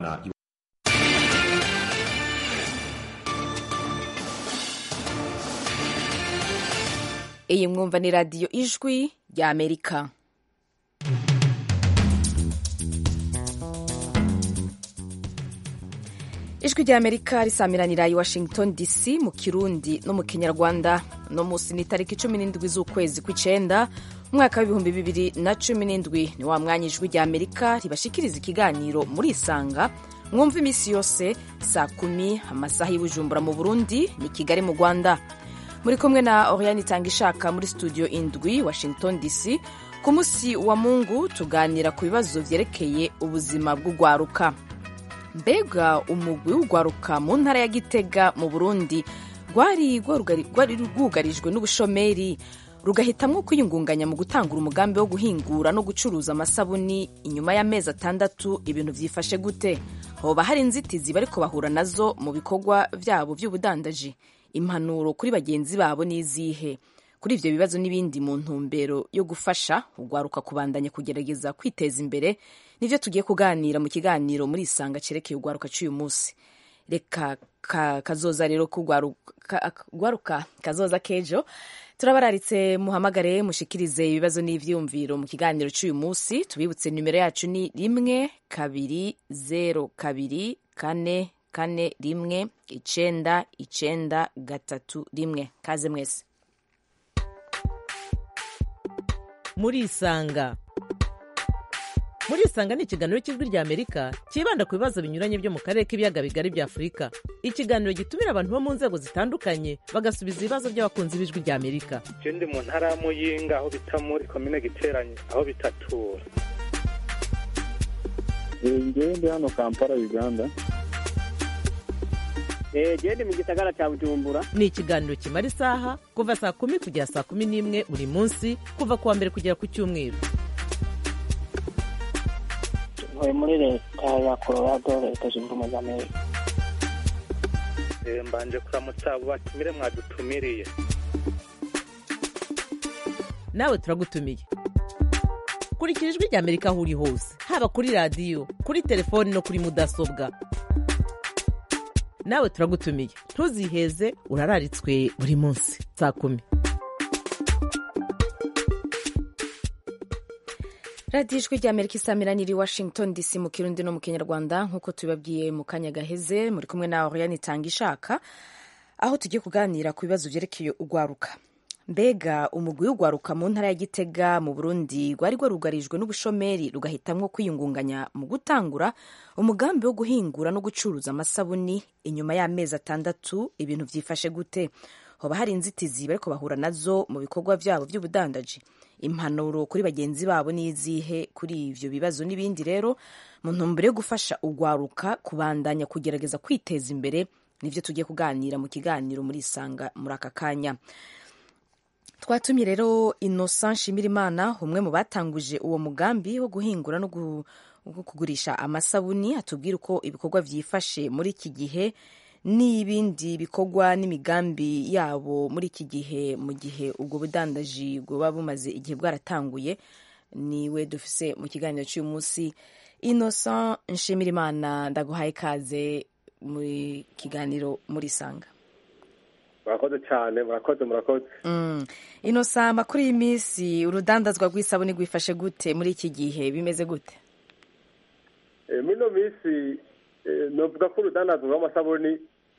iyi mwumva ni radiyo ijwi rya amerika ijwi rya amerika risamiranira i washington dc mu kirundi no mu kinyarwanda no munsi ni tariki cumi n'indwi z'ukwezi kw'icenda umwaka w'ibihumbi bibiri na cumi n'indwi ni wa mwanya ijwi rya amerika ribashikiriza ikiganiro muri isanga mwumva iminsi yose saa kumi amasaha y'ubujumbura mu burundi ni kigali mu rwanda muri kumwe na oriane itanga ishaka muri studio indwi washington dc ku munsi wa mungu tuganira ku bibazo vyerekeye ubuzima bw'ugwaruka mbega umugwi w'ugwaruka mu ntara ya gitega mu burundi rwari rwugarijwe n'ubushomeri rugahitamwo kwiyungunganya mu gutangura umugambi wo guhingura no gucuruza amasabuni inyuma y'amezi atandatu ibintu vyifashe gute hoba hari inzitizi bariko bahura nazo mu bikorwa vyabo vy'ubudandaji impanuro kuri bagenzi babo n'izihe kuri ivyo bibazo n'ibindi mu ntumbero yo gufasha ugwaruka kubandanya kugerageza kwiteza imbere nivyo tugiye kuganira mu kiganiro muri isanga cerekeye ugwaruka c'uyu munsi reka ka, kazoza rero kugwaruka kazoza kejo turabararitse muhamagare mushikirize ibibazo n'ivyiyumviro mu kiganiro c'uyu munsi tubibutse nimero yacu ni rimwe kabiri zero kabiri kane kane rimwe icenda icenda gatatu rimwe kaze mwese murisanga murisanga ni ikiganiro cy'ijwi rya amerika cyibanda ku bibazo binyuranye byo mu karere k'ibiyaga bigari bya afurika ikiganiro gitumira abantu bo mu nzego zitandukanye bagasubiza ibibazo by'abakunzi b'ijwi rya amerika ndi mu ntara ya muyinga aho bita muri komine giteranye aho bitatura ngewe ndi hano kampala uganda gende mu gisagara cya bujumbura ni ikiganiro kimara isaha kuva saa kumi kugera saa kumi n'imwe buri munsi kuva ku wa mbere kugera ku cyumweru ntuye muri leta ya colorado leta zunze ubumwe za amerika mbanje kuramutsa abo batumire mwadutumiriye nawe turagutumiye kurikira ijwi rya amerika aho uri hose haba kuri radiyo kuri telefoni no kuri mudasobwa nawe turagutumiye ntuziheze urararitswe buri munsi saa kumi radiyo ijwi rya amerika isamiraniye i washington dc mu kirundi no mu kinyarwanda nk'uko tubibabwiye mu kanya gaheze muri kumwe na oriane itanga ishaka aho tugiye kuganira ku bibazo byerekeye ugwaruka mbega umugwi w'ugwaruka mu ntara ya gitega mu burundi rwari rwarugarijwe n'ubushomeri rugahitamwo kwiyungunganya mu gutangura umugambi wo guhingura no gucuruza amasabuni inyuma y'amezi atandatu ibintu vyifashe gute hoba hari inzitizi bariko bahura nazo mu bikorwa vyabo vy'ubudandaji impanuro kuri bagenzi babo n'izihe kuri ivyo bibazo n'ibindi rero mu ntumbero yo gufasha ugwaruka kubandanya kugerageza kwiteza imbere nivyo tugiye kuganira mu kiganiro muri isanga muri aka kanya twatumye rero innocent nshimirimana umwe mu batanguje uwo mugambi wo guhingura no kugurisha amasabuni atubwira uko ibikorwa vyifashe muri iki gihe n'ibindi bikorwa n'imigambi yabo muri iki gihe mu gihe ubwo budandaji buba bumaze igihe bwaratanguye niwe dufise mu kiganiro cy'uyu munsi innocent nshimirimana ndaguhaye ikaze muri kiganiro muri sanga murakoze cyane murakoze murakoze ino samba kuri iyi minsi urudandazwa rw'isabune rwifashe gute muri iki gihe bimeze gute muri ino minsi novuga ko urudandazwa rw'amasabuni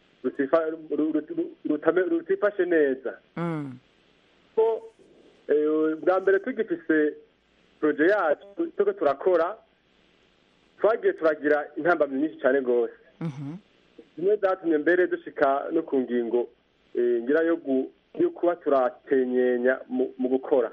rutifashe neza ko bwa mbere tugifise poroje yacu turiko turakora twagiye turagira intambamyi nyinshi cyane rwose zimwe zatumye mbere dushika no ku ngingo ngira yo kuba turatenyenya mu gukora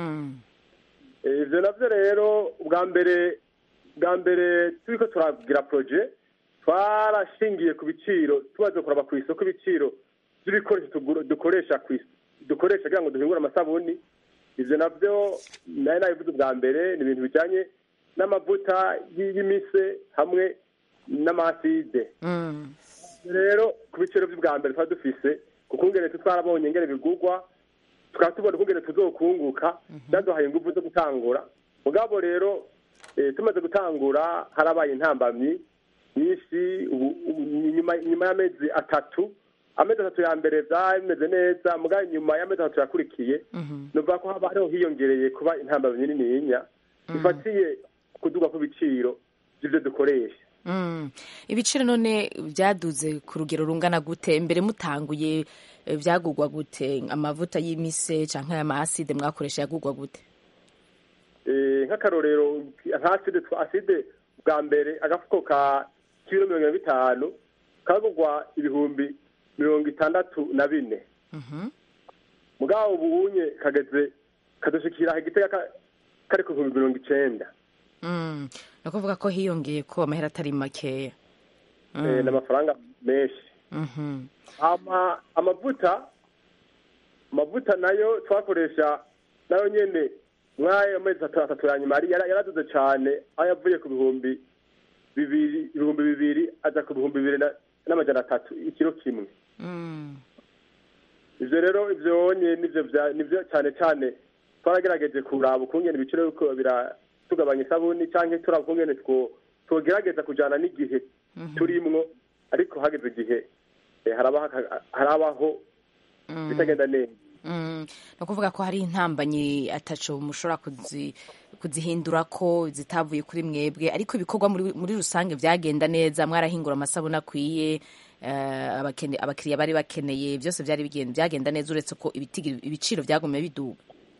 ibyo nabyo rero bwa mbere bwa mbere turi ko turagira poroje twarashingiye ku biciro tumaze kuraba ku isoko ibiciro by'ibikoresho dukoresha dukoresha kugira ngo duhingure amasabuni ibyo nabyo nari nabivuze bwa mbere ni ibintu bijyanye n'amavuta y'imise hamwe n'amaside rero ku biciro by'ubwa mbere tuba dufise kuko ingene twarabonye ingene bigurwa tukaba tubona ukungene tuzokunguka byaduhaye ingufu zo gutangura mugabo rero tumaze gutangura harabaye intambamyi hanyuma nyuma y'amezi atatu amezi atatu ya mbere byari bimeze neza mugabo nyuma y'amezi atatu yakurikiye nuvuga ko haba hariho hiyongereye kuba intambamyi nininya bifatiye kuduga kw'ibiciro by'ibyo dukoresha Mm. ibiciro none byaduze ku rugero rungana gute mbere mutanguye eh, byagugwa gute amavuta y'imise canke amaside mwakoresha yagugwa gute Eh, nk'akarorero nka aside twa- aside bwa mbere agafuko ka kiro mirongo ine na bitanu kagugwa ibihumbi mirongo itandatu na bine mugabo ubunye kageze kadushikira igitega ka- kari ku bihumbi mirongo icenda Mm. ni ukuvuga ko hiyongeye ko amahera atari makeya Eh, ni amafaranga menshi Mhm. ama amavuta amavuta nayo twakoresha nayo nyene mw'ayo mezi atatu atatu ya nyuma yari- yara- yaraduze cane aho yavuye ku bihumbi bibiri ibihumbi bibiri aja ku bihumbi bibiri na- n'amajana atatu ikiro kimwe Mm. ivyo rero ivyo nye nivyo vya- nivyo cane cane twaragerageje kuraba ukungene ibiciro biriko biratugabanya isabuni canke turaba ukungene two twogerageza kujana n'igihe turimwo ariko hageze igihe eh, haraba haka- harabaho bitagenda neza Mm. ni ukuvuga ko hari intambanyi ataco mushobora kuzi kuzihindura ko zitavuye kuri mwebwe ariko ibikorwa muri, muri rusange byagenda neza mwarahingura amasabune akwiye eh, abakene- abakiriya bari bakeneye byose byari bigenda byagenda neza uretse ko ibitigi- ibiciro byagumye biduga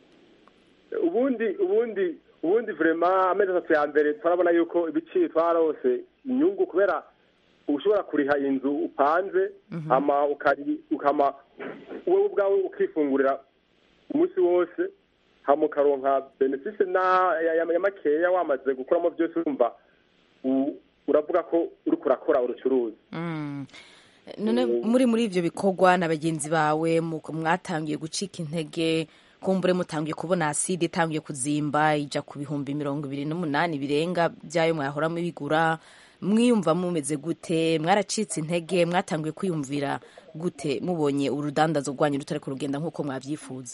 ubundi ubundi ubundi vrema amezi atatu ya mbere turabona yuko ibiciro twarose inyungu kubera ushobora kuriha inzu upanze hama ukari ukama wowe ubwawe ukifungurira umunsi wose hama ukaronka benefisi na ya, ya, ya makeya wamaze gukuramo byose urumva u- uravuga ko uriko urakora urucuruzi Mm. none muri muri ivyo bikorwa na bagenzi bawe mu- mwatangiye gucika intege kumbure mutangiye kubona aside itangiye kuzimba ija ku bihumbi mirongo ibiri n'umunani birenga byayo mwahora mubigura mwiyumva mumeze gute mwaracitse intege mwatangiye kwiyumvira gute mubonye urudandazo rwanyu rutariko rugenda nk'uko mwavyifuza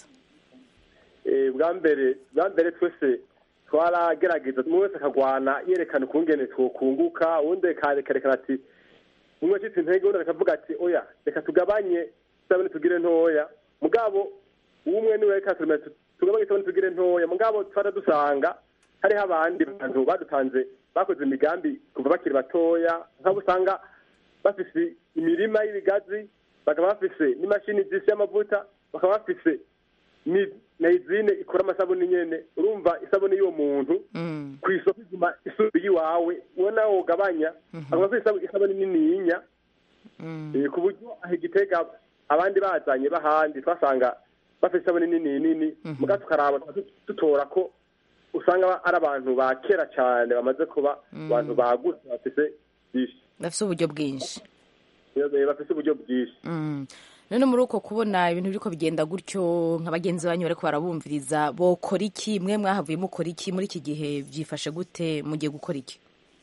Eh, bwa mbere bwa mbere twese twaragerageza umwe wese akagwana yerekana ukungene twokunguka uwundi akarerekana ati umwe acitse intege uwundi akavuga ati oya reka tugabanye isabune tugire ntoya mugabo umwe niwe reka turime tu- tugabanye isabune tugire ntoya mugabo twara dusanga hariho abandi bantu badutanze bakoze imigambi kuva bakiri batoya nk'abo usanga bafise imirima y'ibigazi bakaba bafise n'imashini zisi y'amavuta bakaba bafise ni na izine ikora amasabuni nyene urumva isabuni y'uwo muntu Mm. ku isoko iguma isubira iwawe ubona wogabanya akaba afite isabu- isabuni nininya Mm. Eh, ku buryo aho igitega abandi bazanye bahandi twasanga bafite isabuni nini nini muga tukaraba tuba tu- dutora ko usanga ba- ari abantu ba kera cyane bamaze kuba abantu bagutse bafise byinshi bafise uburyo bwinshi Eh, bafise uburyo bwinshi Mm. none muri uko kubona ibintu biriko bigenda gutyo nka bagenzi banyu bariko barabumviriza bokora iki mwe mwahavuye mukora iki muri iki gihe vyifashe gute mugiye gukora iki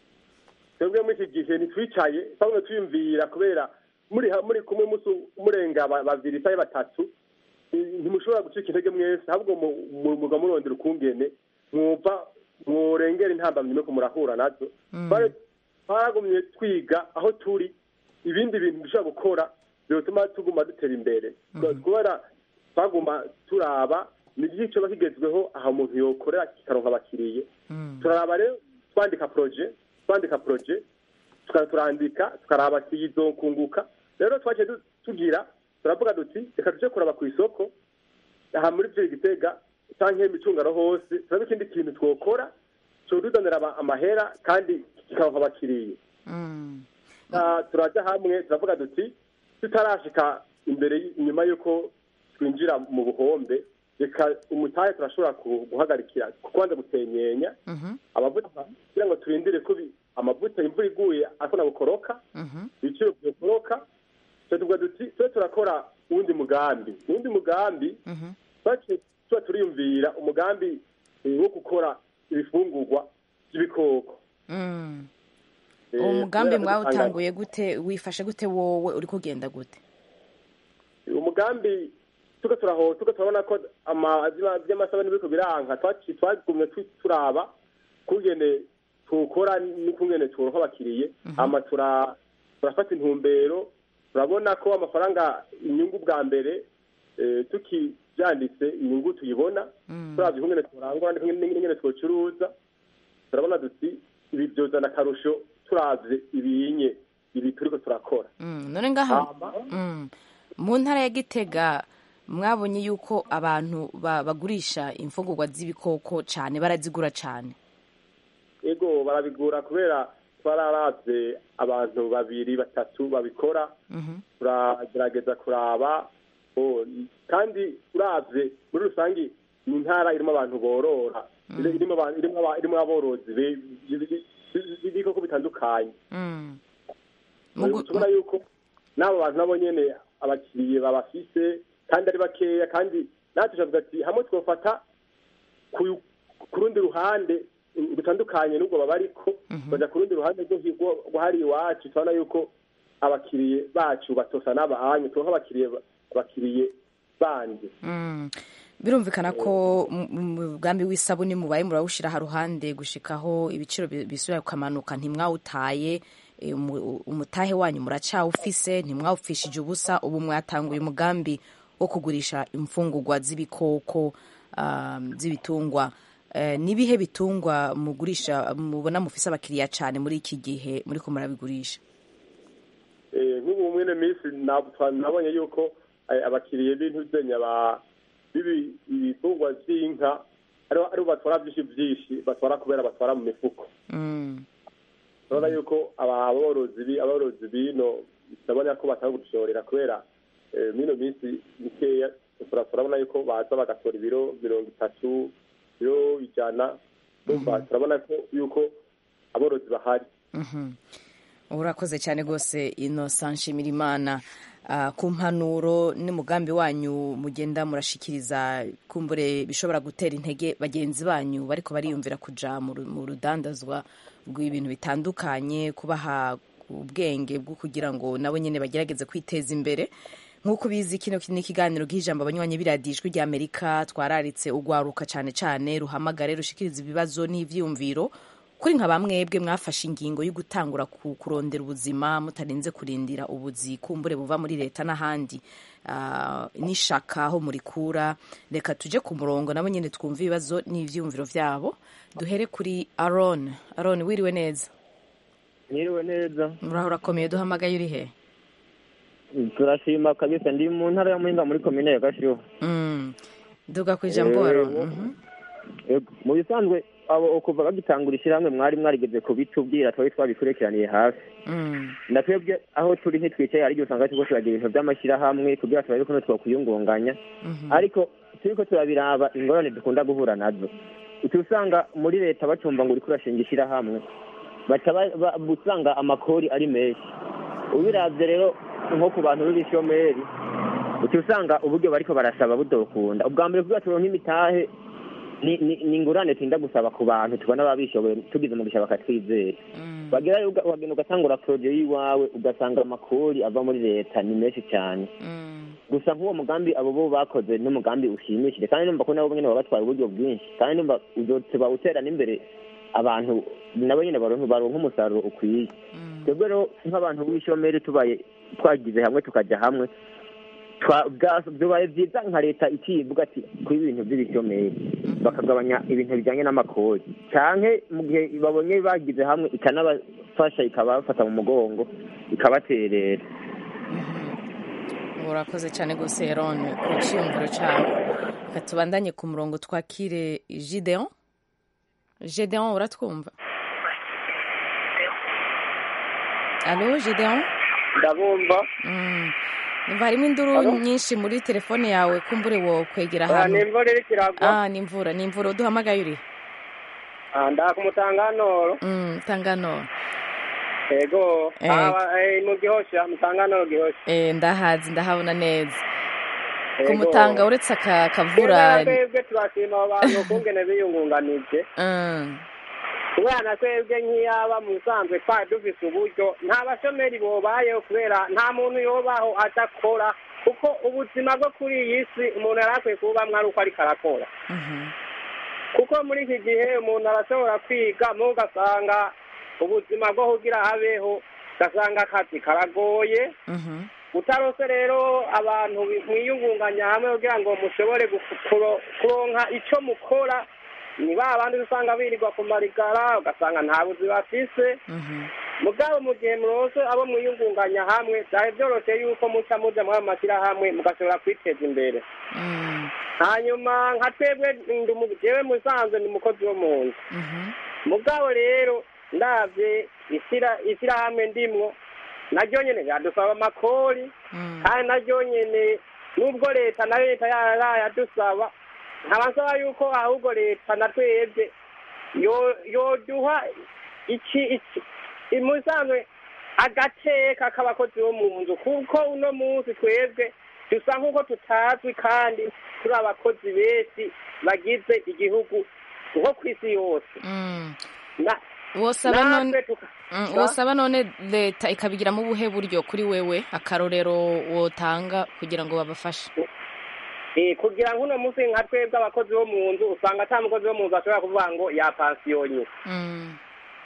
twebwe muri iki gihe ntitwicaye twabona tuyumvira kubera muri ha- muri kumwe musu- murenga ba- babiri cyangwa batatu eh, ntimushobora gucika intege mwese ahubwo mu- mu- muga murondera ukungene mwumva mworengera intambamyi nuko murahura nazo Twari- twaragumye twiga aho turi ibindi bintu dushobora gukora byotuma tuguma dutera imbere kubera twaguma turaba ni iki coba kigezweho aho umuntu yokorera kikaronka abakiriye turaraba rero twandika proje twandika proje tukaba turandika tukaraba kiyizokunguka rero twaciye du- tugira turavuga duti reka tuje kuraba ku isoko aha muri vyo gitega canke imicungano hose turabe ikindi kintu twokora coduzanira aba- amahera kandi kikaronka abakiriye Mm. Ah, turaja hamwe turavuga duti tutarashika imbere y- inyuma y'uko twinjira mu buhombe reka umutahe turashobora ku- guhagarikira kubanza gutenyenya Mhm. amavuta kugira ngo turindire ko bi- amavuta imvura iguye akona gukoroka Mhm. ibiciro byokoroka twe tuvuga duti twe turakora uwundi mugambi uwundi mugambi Mhm. twaciye tuba turiyumvira umugambi eh, wo gukora ibifungurwa by'ibikoko Mm. Eh, uwo mugambi kubera ko dusanga- mwawutanguye gute wifashe gute wowe uri kugenda gute umugambi tuko turaho tuko turabona ko ama- vy'ama- vy'amasabune biriko biranka twaci- twagumye tu- turaba kungene tukora n'ukungene turonka abakiriye hama tura turafata intumbero turabona ko amafaranga inyungu bwa mbere eh, tukibyanditse inyungu tuyibona turavye ukungene turangura n'ingene twocuruza turabona duti ibi byozana akarusho turavye ibinye ibi turiko turakora Mm, none ngaha Hama, Mm. mu ntara ya gitega mwabonye yuko abantu ba- bagurisha imfungurwa z'ibikoko cyane barazigura cyane ego barabigura kubera twararavye abantu babiri batatu babikora turagerageza kuraba oh, kandi uravye muri rusange ni intara irimo abantu borora irimo abantu- irimo aba- irimo aborozi be- b'ibikoko bitandukanye Mm. Mugu- tubona yuko n'abo bantu nabo nyene abakiriye babafise kandi ari bakeya kandi natwe tuvuga ati hamwe twofata ku ku rundi ruhande mm, rutandukanye n'ubwo baba ariko baja ku rundi ruhande rwo hi- rwo- rwo hari iwacu tubona yuko abakiriye bacu batosa n'abahanyu turonka abakiriye ba- abakiriye bandi Mm. birumvikana ko mu- mu mugambi w'isabuni mubaye murawushira ha ruhande gushikaho ibiciro bi- bisubira kukamanuka ntimwawutaye eh, umu- umutahe wanyu muracawufise ntimwawupfishije ubusa ubu mwatanguye umugambi wo kugurisha imfungurwa z'ibikoko um, z'ibitungwa Eh, nibihe bitungwa mugurisha mubona mufise abakiriya cyane muri iki gihe muriko murabigurisha Eh, nk'ubu mwene minsi nab- twa- nabonye yuko eh, abakiriye b'intuzenya ba bibi ibitungwa vy'inka aribo aribo batwara vyinshi vyinshi batwara kubera batwara mu mifuko Mm. urabona yuko aba- aborozi bi- aborozi bino ndabona ko batanga gushorera kubera eh, mino minsi mikeya tura- turabona yuko baza bagatora ibiro mirongo itatu ibiro ijana urumva turabona ko yuko aborozi bahari Mhm. urakoze cyane rwose innocent nshimirimana Ah, ku mpanuro n'umugambi wanyu mugenda murashikiriza kumbure bishobora gutera intege bagenzi banyu bariko bariyumvira kuja mu ru- mu rudandazwa rw'ibintu bitandukanye kubaha ubwenge bwo kugira ngo nabo nyene bagerageze kwiteza imbere nk'uko ubizi kino ni ikiganiro gihijambo abanywanyi biradijwi rya amerika twararitse ugwaruka cane cane ruhamagare rushikiriza ibibazo n'ivyiyumviro kuri nka bamwebwe mwafashe ingingo yo gutangura ku- kurondera ubuzima mutarinze kurindira ubuzi kumbure buva muri leta n'ahandi Ah, n'ishaka aho murikura reka tuje ku murongo nabo nyine twumve ibibazo n'ivyumviro vyabo duhere kuri aron aron wiriwe neza Niriwe neza muraho urakomeye duhamagaye uri he turashima kabisa ndi mu ntara ya Muhinga muri komine ya Gashiho Mm. duga ku ijambo Eh, aron wo- Mhm. Yego, mu bisanzwe abo kuva bagitangura ishyirahamwe mwari mwarigeze kubitubwira twari twabikurikiraniye hafi Mm. na twebwe aho turi ntitwicaye hari igihe usanga turiko turagira ibintu by'amashyirahamwe kugira turabe ko twakwiyungunganya Mhm. ariko turiko turabiraba ingorane dukunda guhura nazo uca usanga muri leta bacumva ngo uriko urashinga ishyirahamwe baca ba- ba- usanga amakori ari menshi ubiravye rero nko ku bantu b'ibishomeri uca usanga uburyo bariko barasaba budokunda ubwa mbere kugira turonke imitahe ni ni- ni ingurane turinda gusaba ku bantu tubona babishoboye tugize umugisha bakatwizera Mm. bagerayo uga- wagenda ugatangura poroje y'iwawe ugasanga amakori ava muri leta ni menshi cyane Mm. gusa nk'uwo mugambi abo bo bakoze n'umugambi ushimishije kandi numva ko nabo nyine baba batwara uburyo bwinshi kandi numva uzote bawutera n'imbere abantu nabo nyine baronka baronka umusaruro ukwiye Mm. twebwe rero nk'abantu b'ishomeri tubaye twagize hamwe tukajya hamwe twa- bwa- byabaye byiza nka leta ikivuga ati kuri ibintu by'ibishomeri bakagabanya ibintu bijyanye n'amakori canke mu gihe babonye bagize hamwe ikanabafasha ikabafata mu mugongo ikabaterera urakoze cyane rwose aron ku cyiyumviro cyawe reka tubandanye ku murongo twakire gideon gideon uratwumva alo gideon ndabumva Mm. Numva harimo induru nyinshi muri telefone yawe kumbure wo kwegera Ah, ahantu ni imvura iriko iragwa ah ni imvura ni imvura uduhamagaye uri Ah, ndaka umutanganoro mm, tangano ego Eh. Ah, eh, mu gihosha mutanganoro gihosha eh, ndahazi ndahabona neza Ego. kumutanga uretse aka kavura Kera twebwe turashima abo bantu ukungene biyungunganije Mm, kubera twebwe nk'iyaba mu bisanzwe twari dufise uburyo nta bashomeri bobayeho kubera nta muntu yobaho adakora kuko ubuzima bwo kuri iyi si umuntu yari akwiye kubamwo ari uko ariko arakora mhm, kuko muri iki gihe umuntu arashobora kwiga mu ugasanga ubuzima bwo kugira habeho ugasanga akazi karagoye Mhm. utarose rero abantu mwiyungunganya hamwe kugira ngo mushobore gufu- kuro- kuronka ico mukora ni ba bandi usanga birirwa ku marigara ugasanga nta buzi bafise Mhm. mugabo mu gihe murose abo mwiyungunganya hamwe vyari vyoroshe yuko muca muja muri ayo mashyirahamwe mugashobora kwiteza imbere Mm. hanyuma nka twebwe ndi umu- jewe musanzwe ni umukozi wo mu nzu Mhm. mugabo rero ndavye ishyira ishyirahamwe ndimwo naryo nyene yadusaba amakori Mm. kandi naryo nyene nubwo leta na leta yarayadusaba nkaba nsaba yuko ahubwo leta na twebwe yo- yoduha iki iki imusanzwe agateka k'abakozi bo mu nzu kuko uno munsi twebwe dusa nk'uko tutazwi kandi turi abakozi benshi bagize igihugu nko ku isi yose Mm. Na- wosaba none natwe tuka- Mm, Sa? wosaba none leta ikabigiramo ubuhe buryo kuri wewe akarorero wotanga kugira ngo babafashe Eh, kugira ngo uno munsi nka twebwe abakozi bo mu nzu usanga ata mukozi wo mu nzu ashobora kuvuga ngo yapansiyonye Mm.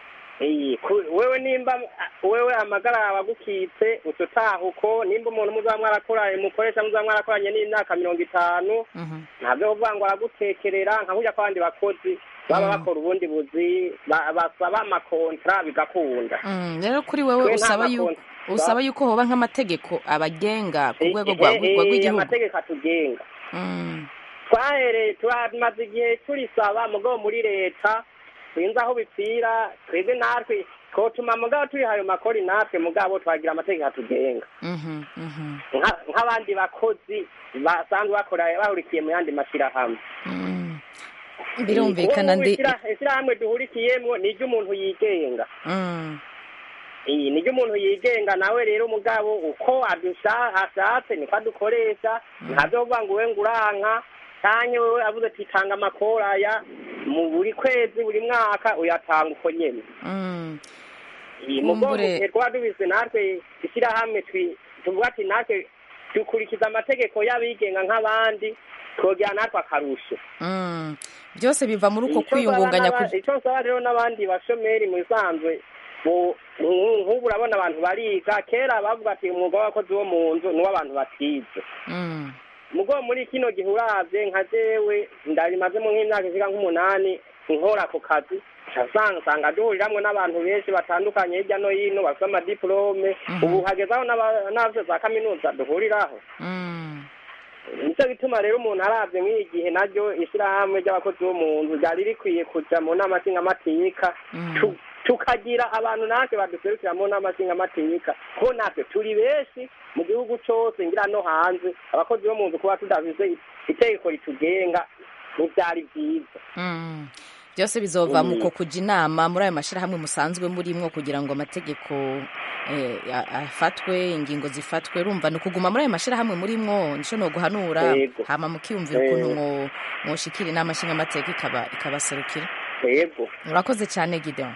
Eh, ku- wewe nimba wewe amagara yawe agukitse uca utaha uko nimba umuntu muzaba mwarakoranye mukoresha muzaba mwarakoranye n'imyaka mirongo itanu Mhm. ntabyo kuvuga ngo aragutekerera nka burya kw'abandi bakozi baba Mm. bakora ubundi buzi ba- basaba amakontra bigakunda Mm, rero kuri wewe Twe nta usaba yuko makonti. usaba yuko hoba nk'amategeko abagenga ku Eh, rwego eh, rwa eh, rwa- rw'igihugu amategeko atugenga Mm. twahereye turamaze igihe turisaba mugabo muri leta sinzi aho bipfira twebwe natwe twotuma mugabo turiha ayo makori natwe mugabo twagira amategeko atugenga Mhm. Mhm. Nka- nk'abandi bakozi basanzwe bakora bahurikiye mu yandi mashyirahamwe Mm. birumvikana Ubu ndi ishyira- ishyirahamwe duhurikiyemo ni iry'umuntu yigenga Mm. iyi ni umuntu yigenga nawe rero umugabo uko adusha- ashatse niko adukoresha ntabyo kuvuga ngo we ngo uranka cyangwa wewe avuze ati tanga amakora aya mu buri kwezi buri mwaka uyatanga uko nyene Mm. iyi mugongo Kumbure- gihe twaba dubise natwe ishyirahamwe twi- tuvuga ati natwe dukurikiza amategeko y'abigenga nk'abandi twogera natwe akarusho Mm. byose biva muri uko Ico nsaba kwiyungunganya n'aba- ku ico nsaba rero n'abandi bashomeri mu bisanzwe bu- nku- nk'ubu urabona abantu bariga kera bavuga ati umwuga w'abakozi wo mu nzu ni uw'abantu batize Mm. mugo muri kino gihe uravye nka jewe ndabimazemo nk'imyaka ishika nk'umunani nkora ako kazi usanga usanga duhuriramwo n'abantu benshi batandukanye hirya no hino bafite amadiplome Mhm. ubu hagezaho n'aba- n'abavyo za kaminuza duhuriraho Mm. nico bituma rero umuntu aravye mw'iyi gihe naryo ishirahamwe ry'abakozi bo mu nzu ryari rikwiye kuja mu nama nshingamateka Mm. tu- tukagira abantu natwe baduserukira mu nama nshingamateka ko natwe turi benshi mu gihugu cose ngira no hanze abakozi bo mu nzu kuba tudafise itegeko ritugenga ntivyari vyiza Mm. byose bizova mu Mm. ko kuja inama muri ayo mashyirahamwe musanzwe murimwo kugira ngo amategeko eh, a- afatwe ingingo zifatwe rumva ni ukuguma muri ayo mashyirahamwe murimwo nico no guhanura Yego. hama mukiyumvira Eh. ukuntu mwo- mwoshikira inama nshingamateka ikaba ikabaserukira yego urakoze cyane gideon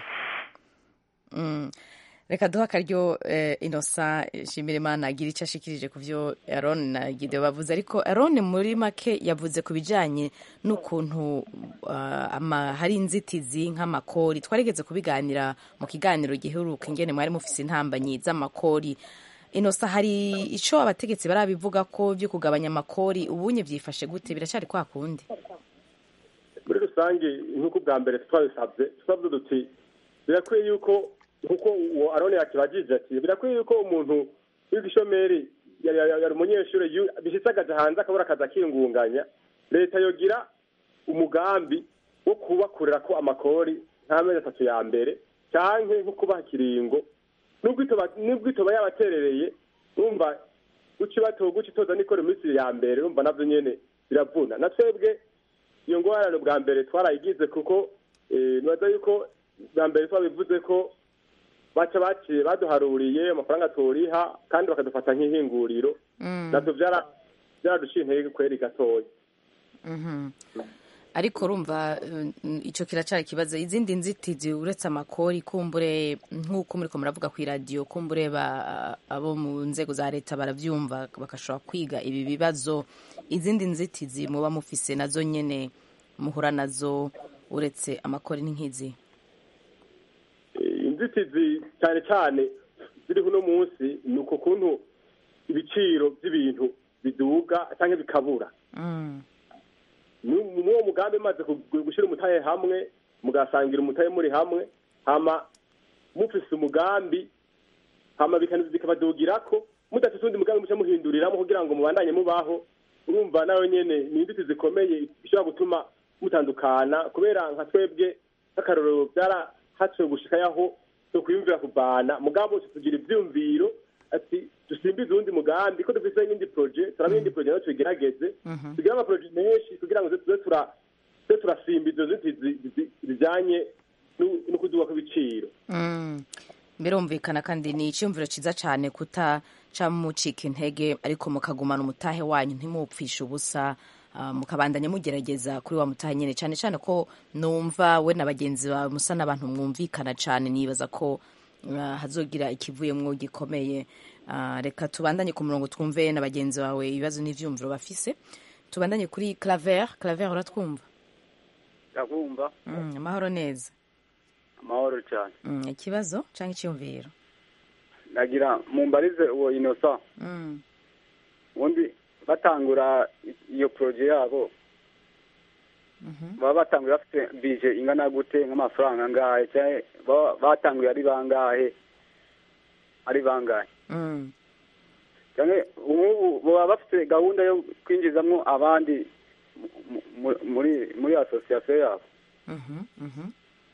Mm. reka duha akaryo eh, inosa shimira imana agira icyo ashikirije ku byo aron na gideon bavuze ariko aron muri make yavuze ku bijyanye n'ukuntu ah, ama- hari inzitizi nk'amakori twarigeze kubiganira mu kiganiro giheruka ingene mwari mufise intambanyi z'amakori inosa hari icyo abategetsi barabivuga ko byo kugabanya amakori ubunye byifashe gute biracyari kwa kundi muri rusange nk'uko bwa mbere twabisabye twavuze duti birakwiye yuko nk'uko uwo arone yakibagije ati birakwiye yuko umuntu w'igishomeri yari yari- yari umunyeshuri yu- bishyitse akaja hanze akabura akazi akingunganya leta yogira umugambi wo kubakurira ko amakori nk'amezi atatu ya mbere canke nko kubaha ikiringo nubwo itoba- nubwo itoba yabaterereye numva guca ibatoga guca itoza nikora iminsi ya mbere numva navyo nyene biravuna na twebwe iyo ngorane bwa mbere twarayigize kuko eh, nibaza yuko bwa mbere twabivuze ko baca baciye baduharuriye amafaranga turiha kandi bakadufata nk'ihinguriro Mm. navyo vyara- vyaraduciye intege kweri gatoya Mhm. ariko urumva mm, icyo kiracyari ikibazo izindi nzitizi uretse amakori kumbure nk'uko muriko muravuga ku iradiyo kumbure ba- abo mu nzego za leta barabyumva bagashobora kwiga ibi bibazo izindi nzitizi muba mufise nazo nyene muhura nazo uretse amakori n'inkizi Eh, inzitizi cyane cyane ziriho uno munsi ni uko kuntu ibiciro by'ibintu biduga cyangwa bikabura Mm. Ni- ni uwo mugambi maze gushyira umutahe hamwe mugasangira umutahe muri hamwe hama mufise umugambi hama bikana- bikabadugirako mudafite undi mugambi muca muhinduriramo kugira ngo mubandanye mubaho urumva nawe nyene ni inzitizi zikomeye ishobora gutuma mutandukana kubera nka twebwe nk'akarorero byarahaciwe gushikayaho so kwiyumvira kubana mugabo tugira ivyumviro ati dusimbize uwundi mugambi ko dufise n'indi proje turaba iyindi proje nayo tuyigerageze Mhm. tugire amaproje menshi kugira ngo tuze tura tuze turasimba izo nzitizi zi- zijanye nu- no kuduga kw'ibiciro Mm. birumvikana kandi ni icyumviro cyiza cyane kutaca mucika intege ariko mukagumana umutahe wanyu ntimupfishe ubusa ah, mukabandanya mugerageza kuri wa mutahe nyine cyane cyane ko numva we na bagenzi bawe musa n'abantu mwumvikana cyane nibaza ko ah, hazogira ikivuyemwo gikomeye Ah, reka tubandanye ku murongo twumve na bagenzi bawe ibibazo n'ivyumviro bafise tubandanye kuri claver claver uratwumva ndabumva mm, amahoro neza amahoro cyane mm, ikibazo cyangwa icyumviro nagira mumbarize uwo inosa mm. ubundi batangura i- iyo poroje yabo Mhm. baba batanguye bafite bije ingana gute nk'amafaranga angahe cyangwa baba batanguye ari bangahe ari bangahe Mm. cyangwa ubu baba bafite gahunda yo kwinjizamo abandi mu- mu- muri muri asosiyasiyo yabo Mhm, mhm.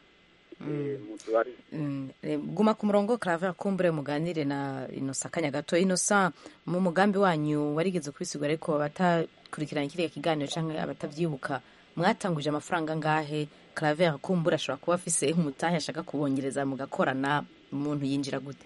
Eh, mu tubari Mm, eh, guma ku murongo claver kumbure muganire na inosa akanya gato inosa mu mugambi wanyu warigeze kubisigura ariko abatakurikirana kiriya kiganiro cyangwa abatavyibuka mwatanguje amafaranga ngahe claver kumbure ashobora kuba afise umutahe ashaka kubongereza mugakorana umuntu yinjira gute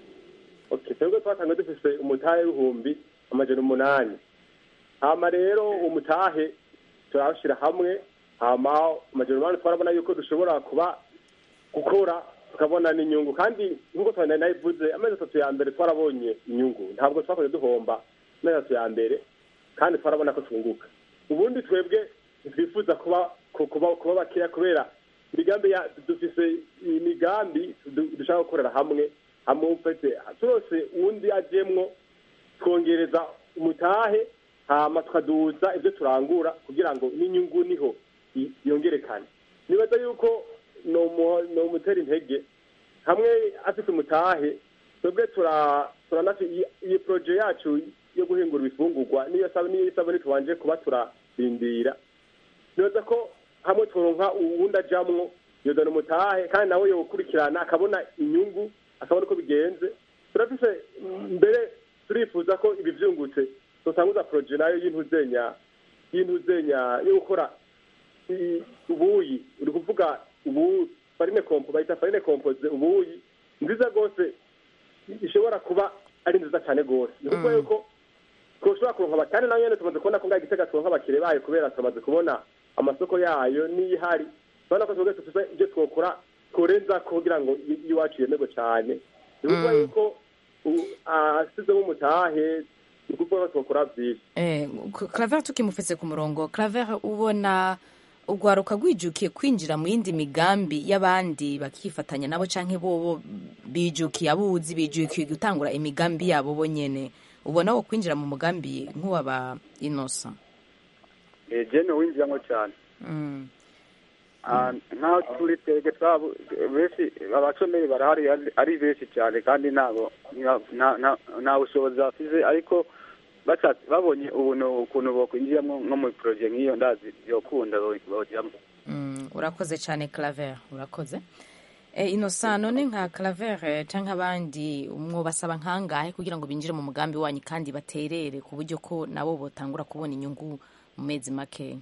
okay twebwe twatangiye dufise umutahe w'ibihumbi amajana umunani hama rero umutahe turawushyira hamwe hama amajana umunani twarabona yuko dushobora kuba gukora tukabona n'inyungu kandi nk'uko twari nayivuze amezi atatu ya mbere twarabonye inyungu ntabwo twakoze duhomba amezi atatu ya mbere kandi twarabona ko twunguka ubundi twebwe ntitwifuza kuba ku- kuba kuba bakeya kubera imigambi ya dufise imigambi du- dushaka gukorera hamwe hamwe ufite turose uwundi ajemwo twongereza umutahe hama tukaduza ibyo turangura kugira ngo n'inyungu niho i- yongerekane nibaza yuko ni umu- ni umutera intege hamwe afite umutahe twebwe tura turanafi iyi- iyi poroje yacu yo guhingura ibifungurwa niyo sab- niyo isabune tubanje kuba turarindira nibaza ko hamwe turonka uwundi ajamwo yozana umutahe kandi nawe yowukurikirana akabona inyungu akabona uko bigenze turafise mbere turifuza ko ibi vyungutse tutanguza poroje nayo y'intuzenya y'intuzenya yo gukora i- ubuyi uri kuvuga ubu farine kompo bayita farine kompoze ubuyi nziza rwose ishobora kuba ari nziza cyane rwose ni ukuvuga Mm. yuko twoshobora kuronka abakane nayo nyene tumaze kubona ko ngaho igitega turonka abakire bayo kubera tumaze kubona amasoko yayo niyo ihari turabona ko twebwe dufise ibyo twokora tworenza kugira ngo i- iwacu yemerwe cyane ni ukuvuga Mm. yuko u- asizemo umutahe ni ukuvuga ko twokora byinshi Eh, claver tukimufise ku murongo claver ubona urwaruka rwijukiye kwinjira mu yindi migambi y'abandi bakifatanya nabo canke bobo bijukiye abuzi bijukiye gutangura imigambi yabo bo nyene ubona wo kwinjira mu mugambi nk'uwaba inosa Eh, jene winjiramo cyane mm. Ah, nk'aho turi twebwe twabo benshi abashomeri barahari ari- ari benshi cyane kandi ntabwo nta- nta- nta- nta bushobozi bafise ariko bashatse babonye ubuntu ukuntu bokwinjiramo nko muri poroje nk'iyo ndazi yokunda bojyamo Mm, urakoze cyane claver urakoze e, inosa none nka claver eh, canke abandi mwobasaba nkangahe kugira ngo binjire mu mugambi wanyu kandi baterere ku buryo ko nabo botangura kubona inyungu mu mezi make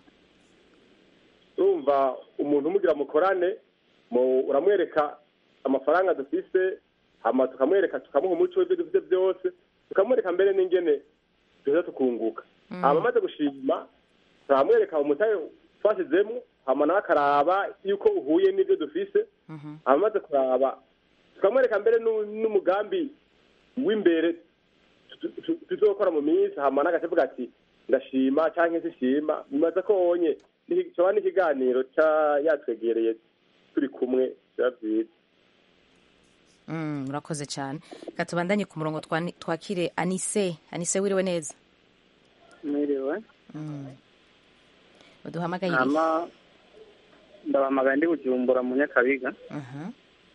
urumva umuntu umugira mukorane mu- uramwereka amafaranga dufise hama tukamwereka tukamuha umuco w'ibyo dufite byose tukamwereka mbere n'ingene duheza tukunguka hama amaze gushima turamwereka umutahe twashyizemo hama nawe akaraba yuko uhuye n'ibyo dufise Mhm. hama amaze kuraba tukamwereka mbere n'u- n'umugambi w'imbere tu- tu- tuzokora mu minsi hama n'agatevuga ati ndashima canke sishima bimaze ko wonye coba n'ikiganiro ca yatwegereye turi kumwe biba vyiza Mm, murakoze cyane reka tubandanye ku murongo twani- twakire anise anise wiriwe neza mwiriwe Mm. uduhamagaye irihe? hama ndabahamagaye ndi bujumbura mu nyakabiga Mhm.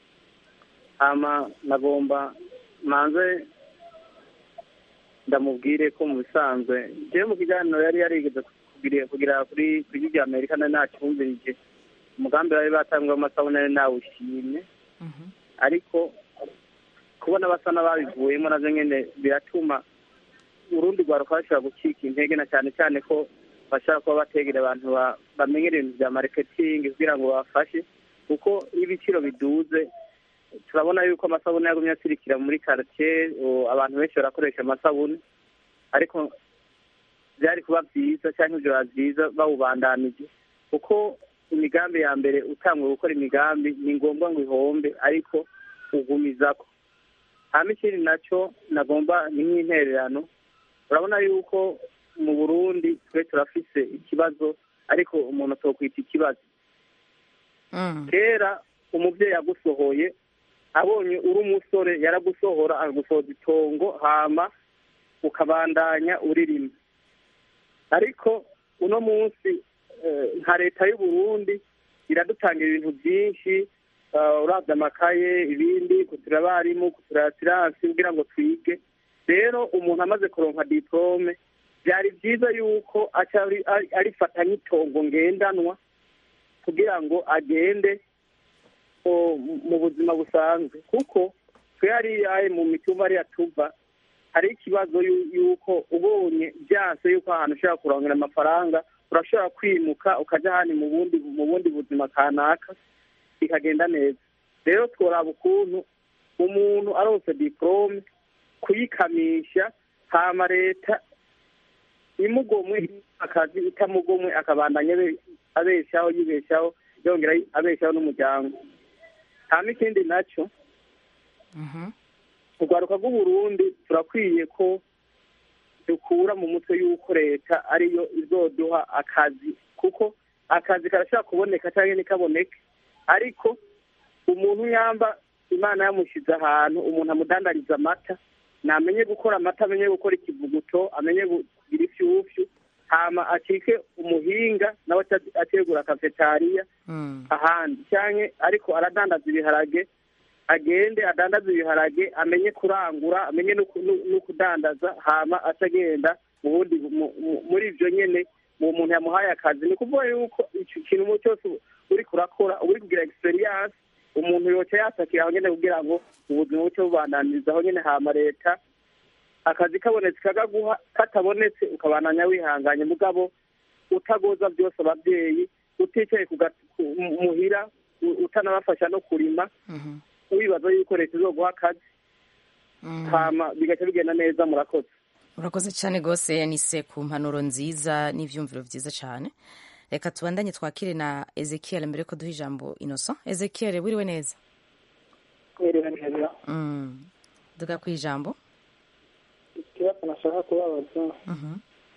hama nagomba manze ndamubwire ko mu bisanzwe jewe mu kiganiro yari yarigeze kugira kugira kuri kuri rya amerika nari nacyumvirije umugambi bari batanzwe w'amasabune nari nawushimye Mhm. ariko kubona basa n'ababivuyemo navyo nyene biratuma urundi rwaruka bashobora gucika intege na cyane cyane ko bashobora kuba bategera abantu ba- bamenyera ibintu vya marketing kugira ngo babafashe kuko iyo ibiciro biduze turabona yuko amasabune yagumye asirikira muri quartier o, abantu benshi barakoresha amasabune ariko byari kuba byiza cyangwa ibyo biba byiza bawubandanije kuko imigambi ya mbere utanguye gukora imigambi ni ngombwa ngo ihombe ariko ugumizako hama ikindi nacyo nagomba ni nk'intererano urabona yuko mu burundi twe turafise ikibazo ariko umuntu atokwita ikibazo Mm. kera umubyeyi agusohoye abonye uri umusore yaragusohora akagusohoza itongo hama ukabandanya uririma ariko uno munsi eh, nka leta y'u Burundi iradutangira ibintu byinshi uh, uravye amakaye ibindi kutura abarimu kutura siransi kugira ngo twige rero umuntu amaze kuronka diplome byari byiza yuko aca ari- ari- arifata nk'itongo ngendanwa kugira ngo agende o, mu buzima busanzwe kuko twe hariya mu mitumba hariya tuva hari ikibazo yu- yuko ubonye byanse yuko ahantu ushobora kurongera amafaranga urashobora kwimuka ukajya ahandi mu bundi mu bundi buzima kanaka bikagenda neza rero tworaba ukuntu umuntu aronse diplome kuyikamisha hama leta imugomwe akazi itamugomwe akabandanya abe- abeshaho yibeshaho yongera abeshaho n'umuryango hama ikindi nacyo Mhm. urwaruka rw'uburundi turakwiye ko dukura mu mutwe y'uko leta ariyo izoduha akazi kuko akazi karashobora kuboneka cyangwa ntikaboneke ariko umuntu yamba imana yamushyize ahantu umuntu amudandariza amata namenye gukora amata amenye gukora ikivuguto amenye kugira ifyufyu hama acike umuhinga nawe aca- ategura kafetariya Mm. ahandi cyane ariko aradandaza ibiharage agende adandaza ibiharage amenye kurangura amenye no ku- no- no kudandaza hama atagenda mu bundi mu- mu- muri ibyo nyene mu muntu yamuhaye akazi ni ukuvuga yuko icyo kintu mu cyose uri kurakora uba uri kugira experience umuntu yoca yatakira aho nyene kugira ngo ubuzima buce bubandaniriza aho nyene hama leta akazi kabonetse kakaguha katabonetse ukabandanya wihanganye mugabo utagoza byose ababyeyi uticaye ku ga- ku- muhira u- utanabafasha no kurima Mhm. wibaza yuko leta izoguha akazi Mm. hama bigaca bigenda neza murakoze urakoze cyane rwose anise ku mpanuro nziza n'ibyumviro byiza cyane reka tubandanye twakire na ezekiel mbere ko duha ijambo innocent ezekiel wiriwe neza mwiriwe neza Mm. duga ku ijambo ikibazo nashaka kubabaza Mhm.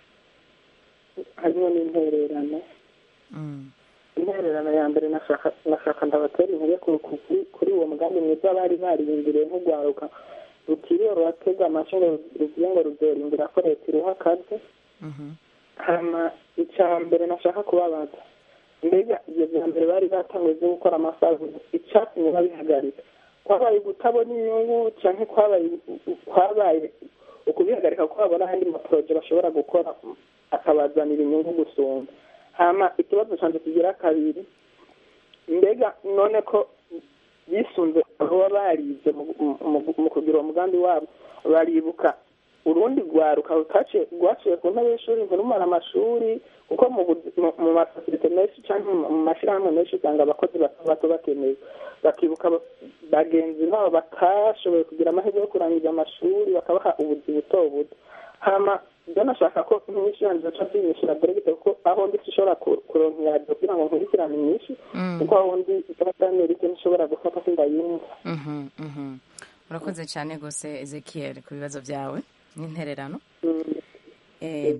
harimo n'intererano Mm. intererano ya mbere nashaka nashaka ndabatera intege ku- ku- kuri- kuri uwo mugambi mwiza bari bariyumviriye nk'urwaruka rutiriwe ruratega amace ngo ruvuge ngo ruzorimbira ko leta iruha akazi Mhm. hama icya mbere nashaka kubabaza mbega ibyo bya mbere bari batanguye byo gukora amasabune icyatumye babihagarika kwabaye gutabona inyungu cyangwa kwabaye kwabaye ukubihagarika ko babona andi maporoje bashobora gukora akabazanira inyungu gusumba hama ikibazo cyanjye kigira kabiri mbega none ko bisunze baba barize mu- mu- mu kugira uwo mugambi wabo baribuka urundi rwaruka rutaciye rwaciye ku ntebe y'ishuri ntirumara amashuri kuko mu bu- mu- mu masosiyete menshi cyangwa mu mu mashyirahamwe menshi usanga abakozi bato bato bakenewe bakibuka ba- bagenzi babo batashoboye kugira amahirwe yo kurangiza amashuri bakabaha ubuzi buto buto hama ibyo nashaka ko inyinshi yanjye zica zinyishyura deregite kuko aho ndi sinshobora ku- kuronka iradiyo kugira ngo nkurikirane inyinshi Mm. kuko aho ndi ikarita y'amerika ntishobora gufata sindayumva Mhm. Mhm. urakoze cyane rwose ezekiel ku bibazo byawe n'intererano Mm. Eh,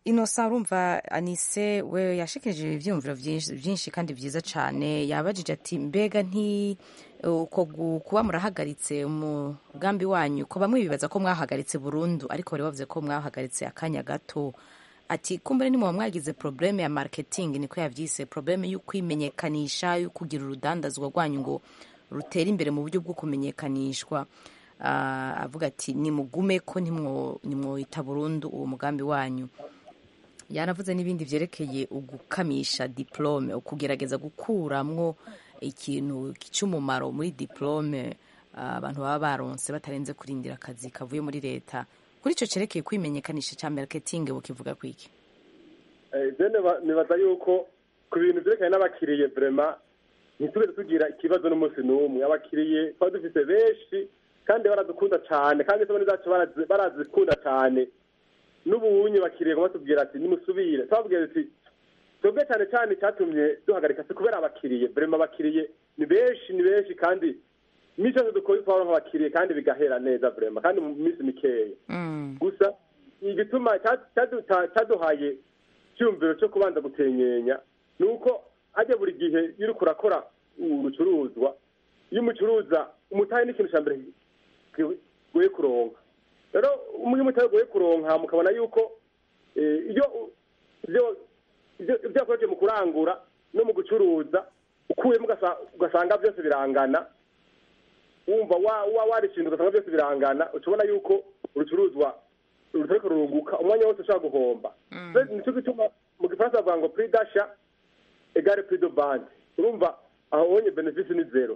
inosa urumva anise we yashikirije ibyiyumviro byinshi byinshi kandi byiza cyane yabajije ati mbega nti uko gu- kuba murahagaritse umugambi wanyu ko bamwe bibaza ko mwahagaritse burundu ariko bari bavuze ko mwahagaritse akanya gato ati kumbure ni muba mwagize probleme ya marketing niko yavyise probleme yo kwimenyekanisha yo kugira urudandazwa rwanyu ngo rutere imbere mu buryo bwo kumenyekanishwa Ah, avuga ati nimugume ko ntimwo- nimwoyita burundu uwo mugambi wanyu yanavuze n'ibindi byerekeye ugukamisha diplome ukugerageza gukuramwo ikintu cy'umumaro muri diplome ah, abantu baba baronse batarenze kurindira akazi kavuye muri leta kuri icyo cyerekeye kwimenyekanisha cya marketing bukivuga kwiki Eh, je niba- nibaza yuko ku bintu byerekanye n'abakiriye vrema ntitugeze tugira ikibazo n'umunsi n'umwe abakiriye twaba dufite benshi kandi baradukunda cyane kandi isabune zacu barazi- barazikunda cyane n'ubunye bakiriye ngo batubwira ati nimusubire twababwira ati twebwe cyane cyane icyatumye duhagarika si kubera abakiriye vrema abakiriye ni benshi ni benshi kandi n'icyo cyose dukora twaba nk'abakiriye kandi bigahera neza vrema kandi mu minsi mikeya gusa igituma cya- cyaduta- cyaduhaye icyumviro cyo kubanza gutenyenya ni uko hajya buri gihe iyo uriko urakora urucuruzwa iyo umucuruza umutahe n'ikintu cya mbere goye kuronka rero umwe umutahe goye kuronka mukabona yuko eh, iyo u- ibyo ibyo ibyo yakoresheje mu kurangura no mu gucuruza ukuyemo ugasa- ugasanga byose birangana wumva wa- wa- warishinze ugasanga byose birangana ucubona yuko urucuruzwa rutariko rurunguka umwanya wose ushobora guhomba Rero nicyo gituma mu gifaransa bavuga ngo prix d'achat egare prix de vente urumva aho ubonye benefice ni zero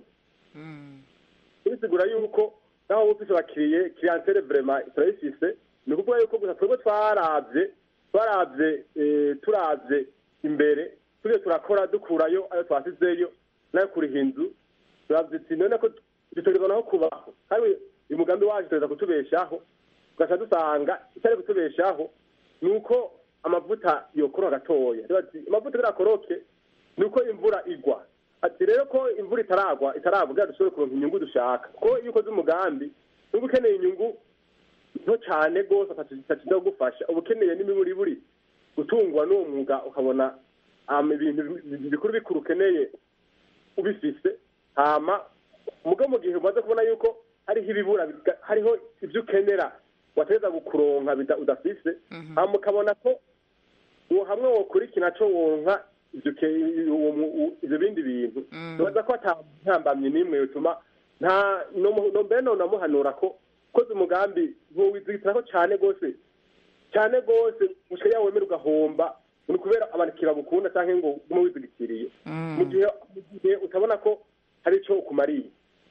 bisigura yuko naho wowe ufise abakiriye clientele vraiment turayifise ni ukuvuga yuko gusa twebwe twaravye twaravye eh, turavye imbere turiyo turakora dukurayo ayo twasizeyo nayo kuriha inzu turavye ati none ko dutegerezwa naho kubaho kandi uyu mugambi wacu tugereza kutubeshaho tugaca dusanga itari kutubeshaho ni uko amavuta yokoroha gatoya Rero ati amavuta birakoroke ni uko imvura igwa ati rero ko imvura itaragwa itaragwa kugira dushobore kuronka inyungu dushaka ko iyo ukoze umugambi niba ukeneye inyungu nto cyane rwose atakiza kugufasha uba ukeneye n'imiburiburi gutungwa n'uwo mwuga ukabona um, ibintu bi- bikuru bikuru ukeneye ubifise hama mugo mu gihe umaze kubona yuko hariho ibibura biga- hariho ibyo ukenera wategeza gukuronka bida- udafise hama ukabona ko uwo hamwe wokurikira co wonka ivyo ke- uwo mu- u- ivyo bindi bintu tubaza ko ata ntambamye n'imwe yotuma nta no- no- mbere nonamuhanura ko koze umugambi ntuwizigitirako cane gose cyane rwose gushika yawe wemera ugahomba ni ukubera abakiriya bagukunda cyangwa ngo ugume wizigikiriye mu gihe mu gihe utabona ko hari icyo ukumariye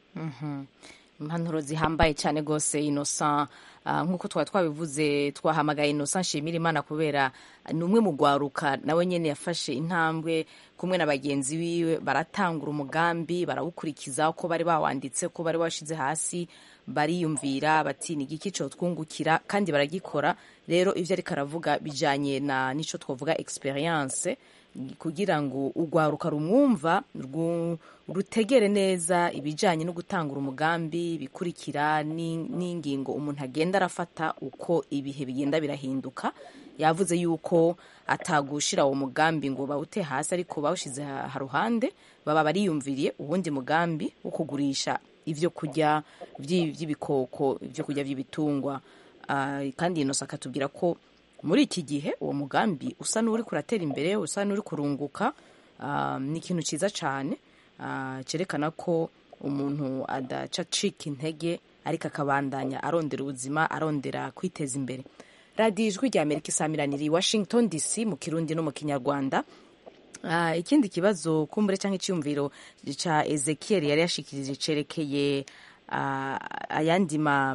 impanuro zihambaye cyane rwose inosa nk'uko twaba twabivuze twahamagaye inosa nshimira imana kubera ni umwe mu rwaruka nawe nyine yafashe intambwe kumwe na bagenzi biwe baratangura umugambi barawukurikiza uko bari bawanditse ko bari bashyize hasi bariyumvira bati ni igiki cyo twungukira kandi baragikora rero ibyo ariko aravuga bijyanye na n'icyo twavuga experience kugira ngo urwaruka rumwumva rutegere neza ibijyanye no gutangura umugambi bikurikira n'ingingo umuntu agenda arafata uko ibihe bigenda birahinduka yavuze yuko atagushira uwo mugambi ngo bawute hasi ariko bawushyize haruhande baba bariyumviriye uwundi mugambi wo kugurisha ibyo kurya by'ibikoko ibyo kurya by'ibitungwa kandi inosa akatubwira ko muri iki gihe uwo mugambi usa n'uri kuratera imbere usa n'uri kurunguka ni ikintu cyiza cyane cyerekana ko umuntu adaca acika intege ariko akabandanya arondera ubuzima arondera kwiteza imbere radiyo ijwi rya amerika isamiraniye washington dc mu kirundi no mu kinyarwanda ikindi kibazo kumbure cyangwa icyumviro cya ezekiel yari yashikirije cyerekeye ayandi ma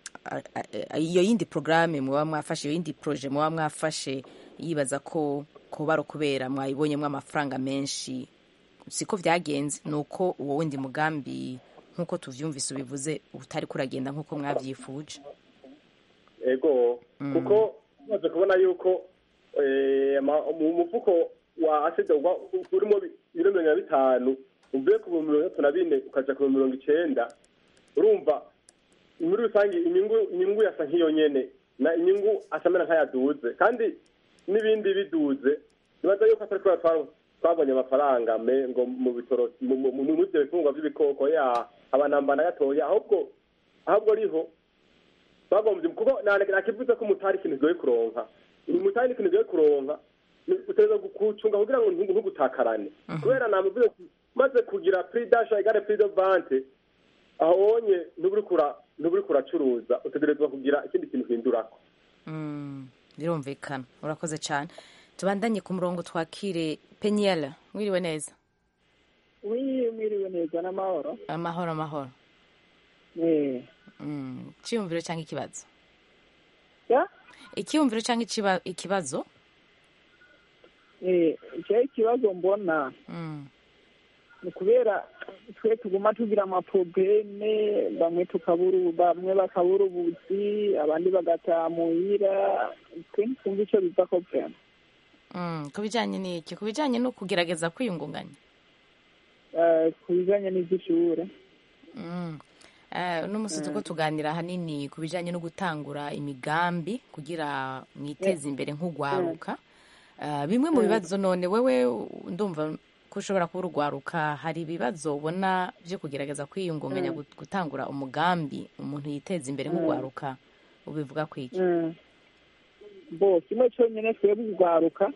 iyo yindi porogaramu muba mwafashe iyo yindi poroje muba mwafashe yibaza ko kuba ari ukubera mwayibonyemo amafaranga menshi siko byagenze ni uko uwo wundi mugambi nk'uko tubyumvise ubivuze utari kuragenda nk'uko mwabyifuje ego kuko tumaze kubona yuko mu mufuko wa aside urimo ibiro mirongo na bitanu uvuye ku bihumbi mirongo itatu na bine ukajya ku bihumbi mirongo icyenda urumva muri rusange inyungu inyungu yasa nk'iyo nyene na inyungu asamera nk'ayaduze kandi n'ibindi biduze nibaza yuko atari kubera twa- twabonye amafaranga me ngo mu bitoro mu- mu- mu- muri ibyo bifungwa by'ibikoko ya abanamba na gatoya ahubwo ahubwo ariho bagombye kuko nakivuze ko umutari ikintu kigoye kuronka umutari ni ikintu kigoye kuronka ni- utegerezwa gucunga kugira ngo ntugu- ntugutakarane kubera namuvuze ati, maze kugira prix d'achat egare prix de vente aho wonye ntuburi kura ntuburi kuracuruza utegerezwa kugira ikindi kintu uhindurako Mm, birumvikana urakoze cyane tubandanye ku murongo twakire penyela mwiriwe neza wi mwiriwe neza n'amahoro amahoro amahoro Eh, Mm, icyiyumviro cyangwa ikibazo ya icyiyumviro cyangwa ikiba- ikibazo eh, icyo ikibazo mbona Mm, ni kubera twe tuguma tugira amaprobleme bamwe tukabura ubu- bamwe bakabura ubuzi abandi bagataha muhira twe ntitumva icyo biva ko vrema mm, ku bijyanye n'iki ku bijyanye no kugerageza kwiyungunganya Eh, ku bijanye n'ivy'ishure Mm. Eh, uno munsi turiko tuganira ahanini ku bijyanye no gutangura imigambi kugira mwiteze imbere nk'ugwaruka Eh, bimwe mu bibazo none wewe ndumva ko ushobora kuba urugwaruka hari ibibazo ubona byo kugerageza kwiyungunganya gut- gutangura umugambi umuntu yiteza imbere nk'ugwaruka ubivuga ku iki Mm. bo kimwe cyonyine twebwe urwaruka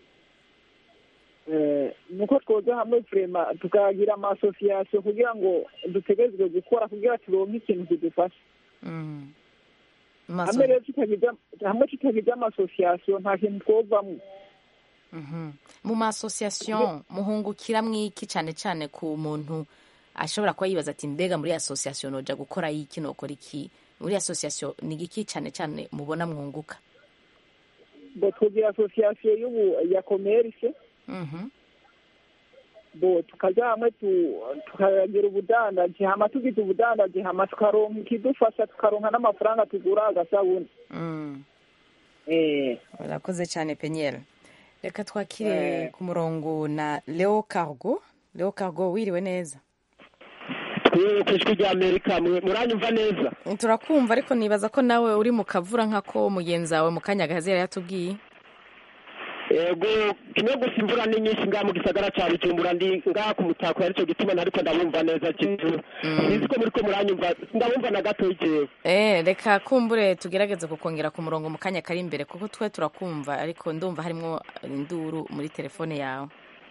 eh, nuko twoza hamwe vrema tukagira amasosiyasiyo kugira ngo dutegerezwe gukora kugira turonke ikintu kidufasha Mm. hamwe Maso- rero tutagize hamwe tutagize amasosiyasiyo nta kintu twovamwo Mhm. mu masosiyasiyo muhungukira mwiki cyane cyane ku muntu ashobora kuba yibaza ati mbega muri asosiyasiyo noja gukora iki nokora iki muri asosiyasiyo ni iki cyane cyane mubona mwunguka bo tugira asosiyasiyo y'ubu ya komerse Mhm. bo tukaja hamwe tu- tukagira ubudandaji hama tugize ubudandaji hama tukaronka ikidufasha tukaronka n'amafaranga tugura agasabuni Mm. eh urakoze cyane penyeri reka twakire Eh. ku murongo na leo cargo leo cargo wiriwe neza twe ku ijwi rya amerika mwe- muranyumva neza turakumva ariko nibaza ko nawe uri mu kavura nk'ako mugenzi wawe mu kanya gahazi yari yatubwiye yego kimwe gusa imvura ni nyinshi ngaha mu gisagara cya bujumbura ndi ngaha ku mutako aricyo gituma nariko ndabumva neza kintu sinzi ko muriko muranyumva ndabumva na gato jewe Eh, reka kumbure tugerageze kukongera ku murongo mu kanya kari imbere kuko twe turakumva ariko ndumva harimo induru muri telefone yawe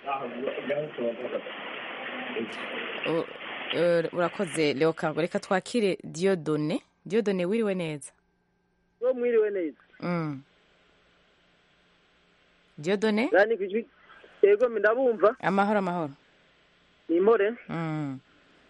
U- eh, urakoze leo cargo reka twakire diodone diodone wiriwe neza bo mwiriwe neza mm. diodone yani kwijwi yego ndabumva amahoro amahoro ni impore mm.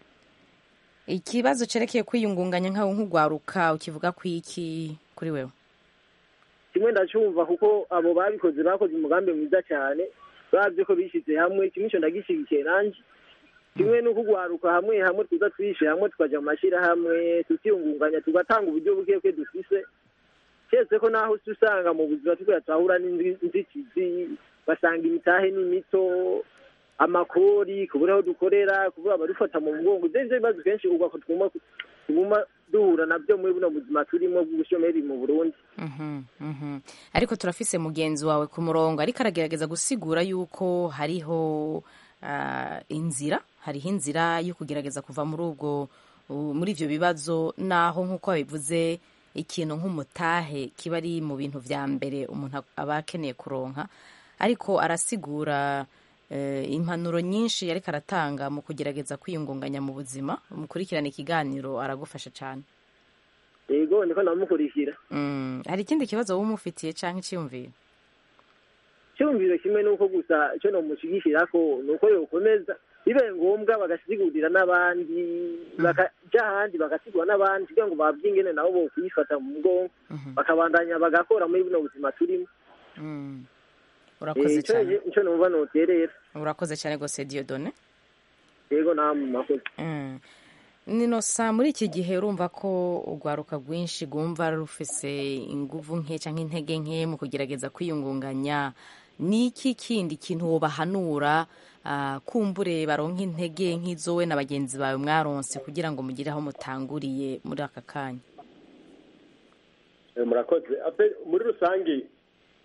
ikibazo cerekeye kwiyungunganya nkawe nk'ugwaruka ukivuga ku iki kuri wewe kimwe ndacumva kuko abo babikoze bakoze umugambi mwiza cyane babye ko bishyize hamwe kimwe icyo ndagishyigikiye nanjye kimwe no kugwaruka hamwe hamwe tuza twishe hamwe tukajya mu mashyirahamwe tukiyungunganya tugatanga uburyo buke bwe dufise keretse ko naho uca usanga mu buzima tugira turahura n'inzitizi basanga imitahe ni mito amakori kubura aho dukorera kubura abadufata mu mugongo ibyo nivyo bibazo kenshi ugwa ko tuguma tuguma duhura nabyo muri buno buzima turimo bw'ubushomeri mu burundi Mhm, mhm. ariko turafise mugenzi wawe ku murongo ariko aragerageza gusigura yuko hariho ah, inzira hariho inzira yo kugerageza kuva muri ubwo u- muri ivyo bibazo naho nk'uko babivuze ikintu nk'umutahe kiba ari mu bintu vya mbere umuntu aba akeneye kuronka ariko arasigura eh, impanuro nyinshi ariko aratanga mu kugerageza kwiyungunganya mu buzima mukurikirana ikiganiro aragufasha cyane yego niko ndamukurikira Mm, hari ikindi kibazo wowe umufitiye canke iciyumviro cyumviro kimwe nuko gusa icyo nomushyigikira ko ni uko yokomeza bibaye ngombwa bagasigurira n'abandi bakaja ahandi bagasigura n'abandi kugira ngo babye ingene nabo bo kuyifata mu mugongo bakabandanya bagakora muri buno buzima turimo Mm. Eh, urakoze ico cyane ico numva noterera urakoze cyane rwose diodone yego namwe murakoze Mm. nino sa muri iki gihe urumva ko urwaruka rwinshi rwumva rufise inguvu nke cyangwa intege nke mu kugerageza kwiyungunganya ni iki kindi kintu wobahanura ah, kumbure baronka intege nk'izo we na bagenzi bawe mwaronse kugira ngo mugire aho mutanguriye muri aka kanya Eh, murakoze Ape- muri rusange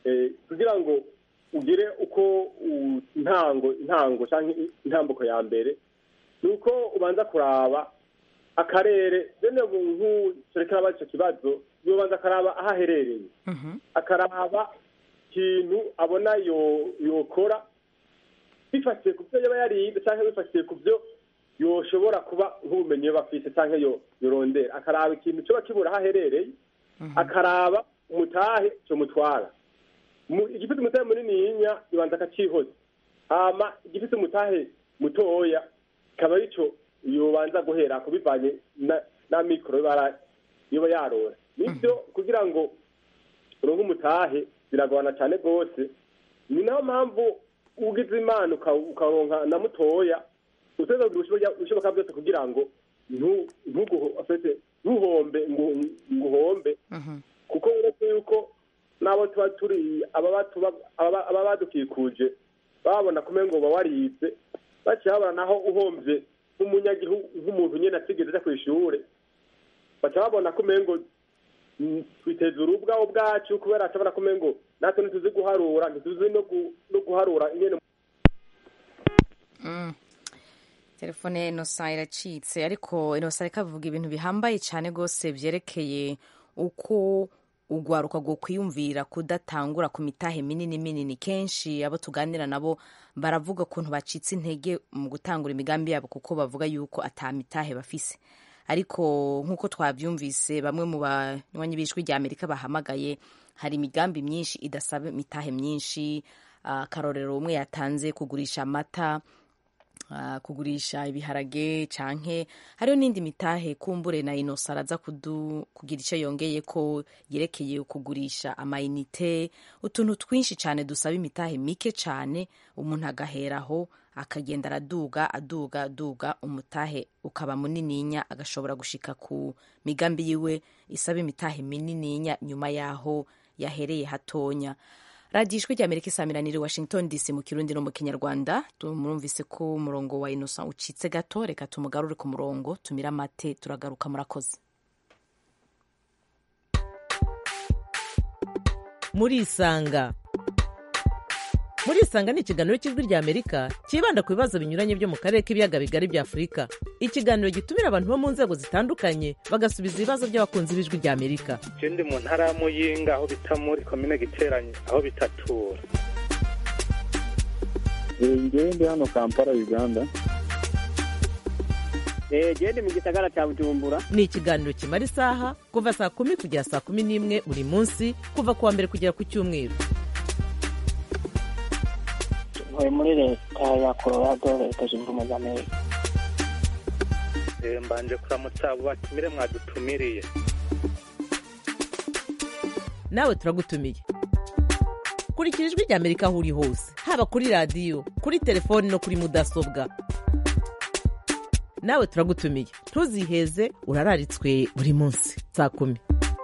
eh, kugira ngo ugire uko u- intango intango cyangwa intambuko ya mbere ni uko ubanza kuraba akarere bene nk'uturekera aba icyo kibazo yobanza akaraba aho aherereye akaraba ikintu abona yo- yokora bifatiye ku byo yaba yarize cyangwa bifatiye ku byo yoshobora kuba nk'ubumenyi yaba afite cyangwa yo yorondera akaraba ikintu cyoba kibura aho aherereye akaraba umutahe cyo mutwara Mu- igifite umutahe munini yinya ibanza akacihoza hama igifite umutahe mutoya kikaba arico yobanza guhera kubivanye na, na mikoro yoba yoba yarora nibyo kugira ngo uronke umutahe biragorana cyane rwose ni nayo mpamvu ugize imana uka- ukaronka na mutoya uteza kugira ibishoboka byose kugira ngo ntu- ntuguho- afite ntuhombe ngo ngo uhombe kuko uretse yuko n'abo tuba turi ababa tuba- ababa ababa badukikuje babona kumenya ngo uba warize baciye babona naho uhombye nk'umunyagihugu nk'umuntu nyine atigeze ajya ku ishuri baca babona kumenya ngo mm, twiteza urubwa ubwacu kubera ashobora kumenya ngo natwe ntituzi guharura ntituzi no gu- no guharura ingene Mm. telefone ya inosa iracitse ariko inosa reka avuga ibintu bihambaye cyane rwose byerekeye uko ugwaruka rwo kwiyumvira kudatangura ku mitahe minini minini kenshi abo tuganira nabo baravuga ukuntu bacitse intege mu gutangura imigambi yabo kuko bavuga yuko ata mitahe bafise ariko nk'uko twabyumvise bamwe mu banywanyi b'ijwi rya amerika bahamagaye hari imigambi myinshi idasaba imitahe myinshi Ah, akarorero umwe yatanze kugurisha amata ah, kugurisha ibiharage canke hariho n'indi mitahe kumbure na inosa araza kudu- kugira icyo yongeye ko yerekeye kugurisha amayinite utuntu twinshi cyane dusaba imitahe mike cyane umuntu agaheraho akagenda araduga aduga aduga umutahe ukaba munininya agashobora gushika ku migambi yiwe isaba imitahe minininya nyuma yaho yahereye hatonya radiyo ijwi rya amerika isamiraniye washington dc mu kirundi no mu kinyarwanda murumvise ko umurongo wa inosa ucitse gato reka tumugarure ku murongo tumire amate turagaruka murakoze murisanga murisanga ni ikiganiro cy'ijwi rya amerika cyibanda ku bibazo binyuranye byo mu karere k'ibiyaga bigari bya afurika ikiganiro gitumira abantu bo mu nzego zitandukanye bagasubiza ibibazo by'abakunzi b'ijwi rya amerika je ndi mu ntara ya muyinga aho bita muri komine giteranye aho bitatura ngewe ndi hano kampala uganda gende mu gisagara cya bujumbura ni ikiganiro kimara isaha kuva saa kumi kugera saa kumi n'imwe buri munsi kuva ku wa mbere kugera ku cyumweru ntuye muri leta ya colorado leta zunze ubumwe za amerika Eh, mbanje kuramutsa abo batumire mwadutumiriye nawe turagutumiye kurikira ijwi rya amerika aho uri hose haba kuri radiyo kuri telefoni no kuri mudasobwa nawe turagutumiye ntuziheze urararitswe buri munsi saa kumi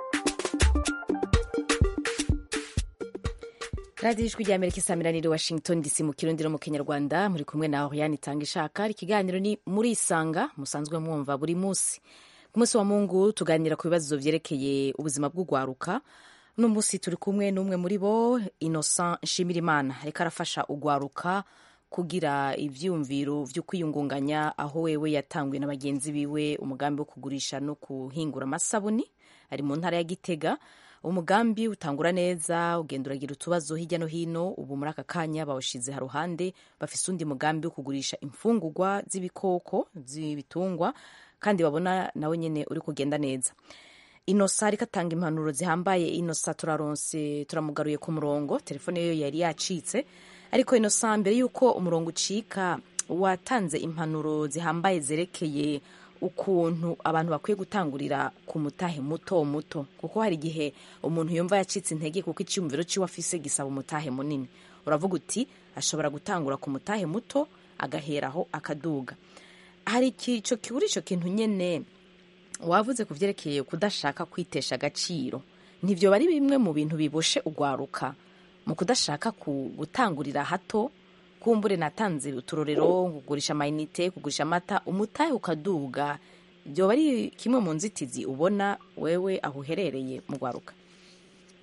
radiyo ijwi rya amerika isamiraniye washington dc mu kirundi no mu kinyarwanda muri kumwe na oriane itanga ishaka ikiganiro ni muri isanga musanzwe mwumva buri munsi ku munsi wa mungu tuganira ku bibazo byerekeye ubuzima bw'ugwaruka uno munsi turi kumwe n'umwe muri bo innocent nshimirimana reka arafasha ugwaruka kugira ivyumviro vyo kwiyungunganya aho wewe yatanguye na bagenzi biwe umugambi wo kugurisha no kuhingura amasabuni ari mu ntara ya gitega umugambi utangura neza ugenda uragira utubazo hirya no hino ubu muri aka kanya bawushize haruhande bafise undi mugambi wo kugurisha imfungurwa z'ibikoko z'ibitungwa kandi babona nawe nyene uri kugenda neza inosa ariko atanga impanuro zihambaye inosa turaronse turamugaruye ku murongo telefone yo yari yacitse ariko inosa mbere y'uko umurongo ucika watanze impanuro zihambaye zerekeye ukuntu abantu bakwiye gutangurira ku mutahe muto muto kuko hari igihe umuntu yumva yacitse intege kuko icyumviro cy'iwe afise gisaba umutahe munini uravuga uti ashobora gutangura ku mutahe muto agaheraho akaduga hari icyo kibura icyo kintu nyine wavuze ku byerekeye kudashaka kwitesha agaciro ntibyo bari bimwe mu bintu biboshe ugwaruka mu kudashaka gutangurira hato kumbure natanze uturorero kugurisha amayinite kugurisha amata umutahe ukaduga byoba ari kimwe mu nzitizi ubona wewe aho uherereye mu gwaruka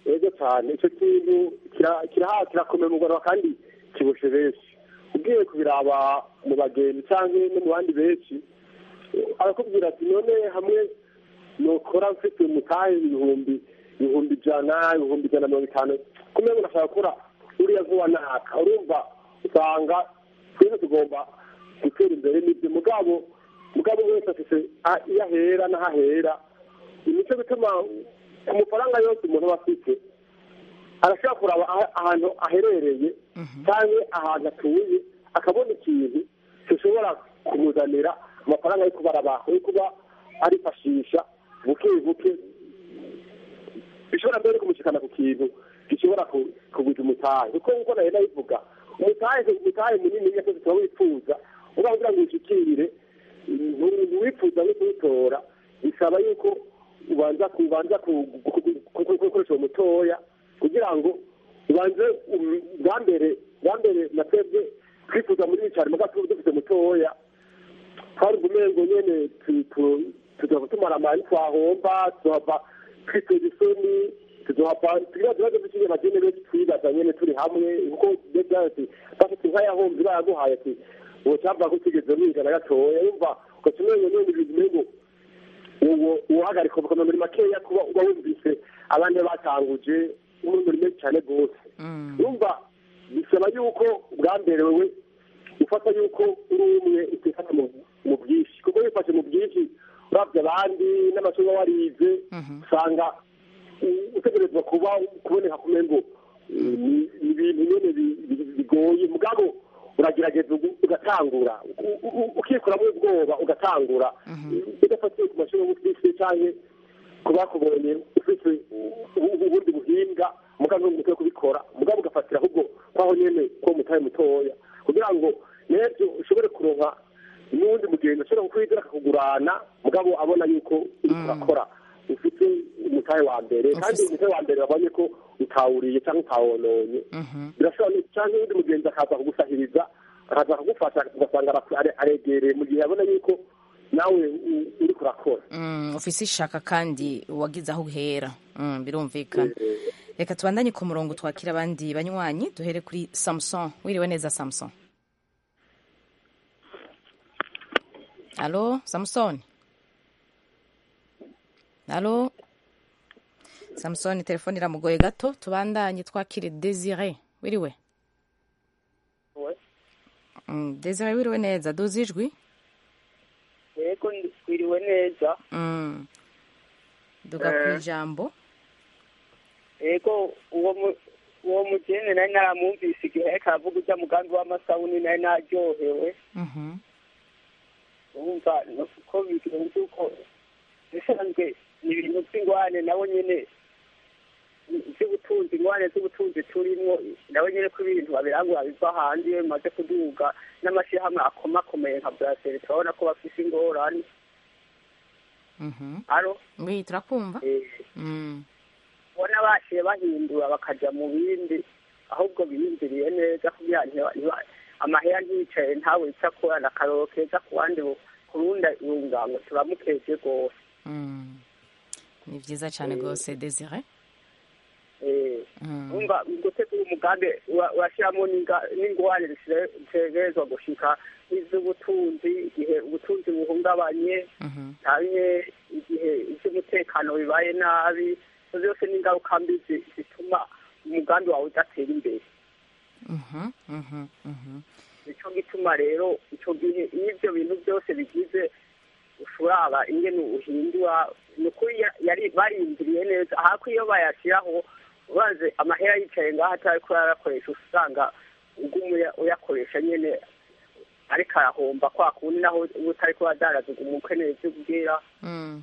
ego cyane icyo kintu kira- kiraha kirakomeye mu rwanda kandi kiboshe benshi ugiye kubiraba mu bagenzi cyangwa no mu bandi benshi eh, arakubwira ati none hamwe nokora mfite umutahe ibihumbi ibihumbi ijana ibihumbi ijana na mirongo itanu kumwe ngo nashaka gukora uriya vuba naka urumva usanga twese tugomba gutera imbere n'ibyo mugabo mugabo wese afite a- iyo ahera n'aho ahera nicyo bituma ku mafaranga yose umuntu aba afite arashobora kuraba aha- ahantu aherereye cyangwa ahantu atuye akabona ikintu gishobora kumuzanira amafaranga yo kuba arabaho yo kuba arifashisha buke buke bishobora mbere kumushyikana ku kintu gishobora ku- kugwiza umutahe kuko nk'uko nayo nabivuga umutahe umutahe munini nyine tuba wifuza uba kugira ngo ushyikirire ntiwifuza no kuwutora bisaba yuko ubanza kubanza gukoresha uwo mutoya kugira ngo ubanze um, bwa mbere bwa mbere na twebwe twifuza muri cyane muga tuba dufite mutoya twari umengo nyene tu- tu- tuzohava tumara amani twahomba tuzohava twiteza isoni tuzohava tugira ibibazo by'ikigega bagene benshi twibaza nyene turi hamwe kuko byose bafite inka yahomvye bayaguhaye ati uwo cyava ko utigeze mwiga na gatoya yumva ugaca umengo nyene ibintu umengo uwo uhagarika ubukombe muri makeya kuba uba wumvise abandi batanguje muri menshi cyane rwose yumva bisaba yuko bwa mbere wewe ufata yuko uri umwe utifata mu mu bwinshi kuko wifashe mu bwinshi urabye abandi n'amasomo warize usanga u- utegerezwa kuba kuboneka kumwe ngo ni ni ibintu nyine bi- bi- bigoye mugabo uragerageza ugu- ugatangura u- u- ukikuramo ubwoba ugatangura udafatiye ku mashuri y'ubutwise cyangwa ku bakubonye ufite u- u- ubundi buhinga mugabo n'umutwe wo kubikora mugabo ugafatira ahubwo kwaho nyene ko mutaye mutoya kugira ngo n'ejo ushobore kuronka n'uwundi mugenzi ashobora kukwizera akakugurana mugabo abona yuko uriko urakora ufite umutahe wa mbere kandi umutahe wa mbere babonye ko utawuriye cyangwa utawononye birashobora no- cyangwa uwundi mugenzi akaza kugusahiriza akaza akagufasha ugasanga ara- are- aregereye mu gihe abona yuko nawe u- uriko urakora Mm, ufise ishaka kandi wagize aho uhera Mm, birumvikana reka tubandanye ku murongo twakira abandi banywanyi duhere kuri samson wiriwe neza samson alo samson alo samson telefone iramugoye gato tubandanye twakire desire wiriwe Mm, desire wiriwe neza duzi ijwi yego twiriwe neza Mm. duga ku Eh. ijambo yego uwo mu- uwo mugeni nari naramwumvise igihe ariko aravuga ujya mugambi w'amasabuni nari naryohewe Mhm. wumva ko bigenze uko bisanzwe ni ibintu by'ingwane nabo nyine by'ubutunzi ingwane z'ubutunzi turimo nabo nyine ko ibintu babirangura biva hanze iyo bimaze kuduga n'amashyirahamwe akomakomeye nka buraseri turabona ko bafise ingorane Mhm. aro Oui, turakumva eh, Mm. ubona baciye bahindura bakaja mu bindi ahubwo biyumviriye neza kugira ntiba- ntiba- amahera ntiyicaye ntawe ica akorana akaroro keza ku bandi bu- ku rundi rungango turamukeje rwose Mm. ni vyiza cyane rwose desire Eh, Mm. umva gutegura umugambi ura- urashyiramo n'inga- n'ingorane zitegerezwa gushika iz'ubutunzi igihe ubutunzi buhungabanye Mhm. canke igihe ivy'umutekano bibaye nabi izo zose n'ingaruka mbi zi- zituma umugambi wawe udatera imbere Mhm. Mhm. Mhm. nico gituma rero ico gihe iyo ivyo bintu byose bigize ushuraba ingene uhindura ni ukuri ya- yari barindiriye neza ahako iyo bayashiraho ubanze amahera yicaye ngaho atariko yarakoresha usanga uguma uya- uyakoresha nyene ariko arahomba kwa kundi naho uba utariko uradaraza uguma ukeneye ivyo ubwira Mm.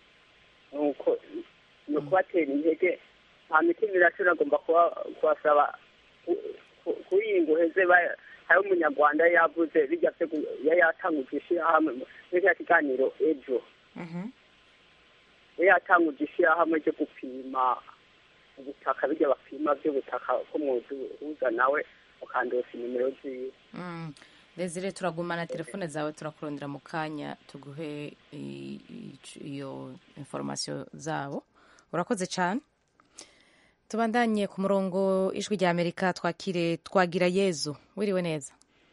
nuko ni ukubatera intege nta mitima irashira agomba kuba- kubasaba ku- ku- kuri iyi ngo uheze ba- hari umunyarwanda yari yavuze bijya byo gu- yari yatanguje ishyirahamwe mu- muri kiriya kiganiro ejo Mhm. yari yatanguje ishyirahamwe ryo gupima ubutaka bijya bapima by'ubutaka ko mwuzuza nawe ukandosa inimero ziwe Mm. desire turagumana telefone zawe turakurondera mu kanya tuguhe i- i- iyo information zabo urakoze cyane tubandanye ku murongo ijwi rya amerika twakire twagira yezu wiriwe neza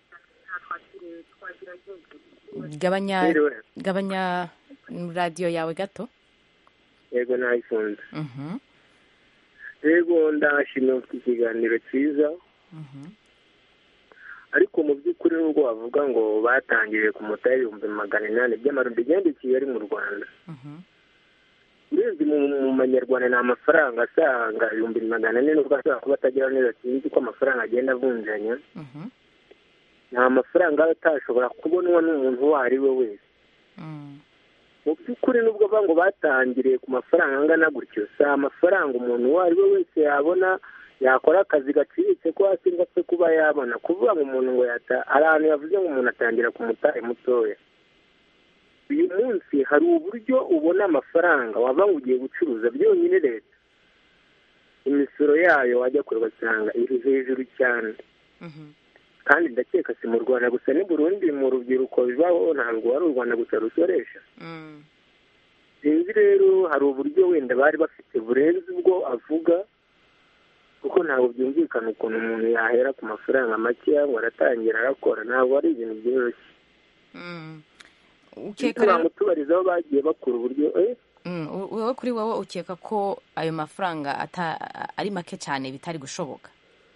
gabanya Wiriwe. gabanya radiyo yawe gato yego nayifunze Mhm, yego ndashimira iki kiganiro cyiza mhm, ariko mu by'ukuri nubwo bavuga ngo batangiriye ku mutari ibihumbi magana inani by'amarundi igenda i kigali mu rwanda mhm, urebye mu mu manyarwanda ni amafaranga asanga ibihumbi magana ane nubwo ashobora kuba atagira neza sinzi uko amafaranga agenda avunjanya mhm, ni amafaranga aba atashobora kubonwa n'umuntu uwo ari we wese mm, mu by'ukuri nubwo bavuga ngo batangiriye ku mafaranga angana gutyo si amafaranga umuntu uwo ari we wese yabona yakora akazi gaciriritse ko hasi ngo apfe kuba yabona kuvuga ngo umuntu ngo yata hari ahantu yavuze ngo umuntu atangira ku mutari mutoya uyu munsi hari uburyo ubona amafaranga wava ngo ugiye gucuruza byonyine leta imisoro yayo wajya kure ugasanga iri hejuru cyane mhm, kandi ndakeka si mu rwanda gusa ni burundi mu rubyiruko bibaho ntabwo ari u rwanda gusa rusoresha mm, sinzi rero hari uburyo wenda bari bafite burenze ubwo avuga kuko ntabwo byumvikana ukuntu umuntu yahera ku mafaranga makeya ngo aratangira arakora ntabwo ari ibintu byoroshye mm. ariko ukeka rero bamutubarizaho bagiye bakura uburyo eh Mm, u- wowe kuri wowe ukeka ko ayo mafaranga ata- ari make cyane bitari gushoboka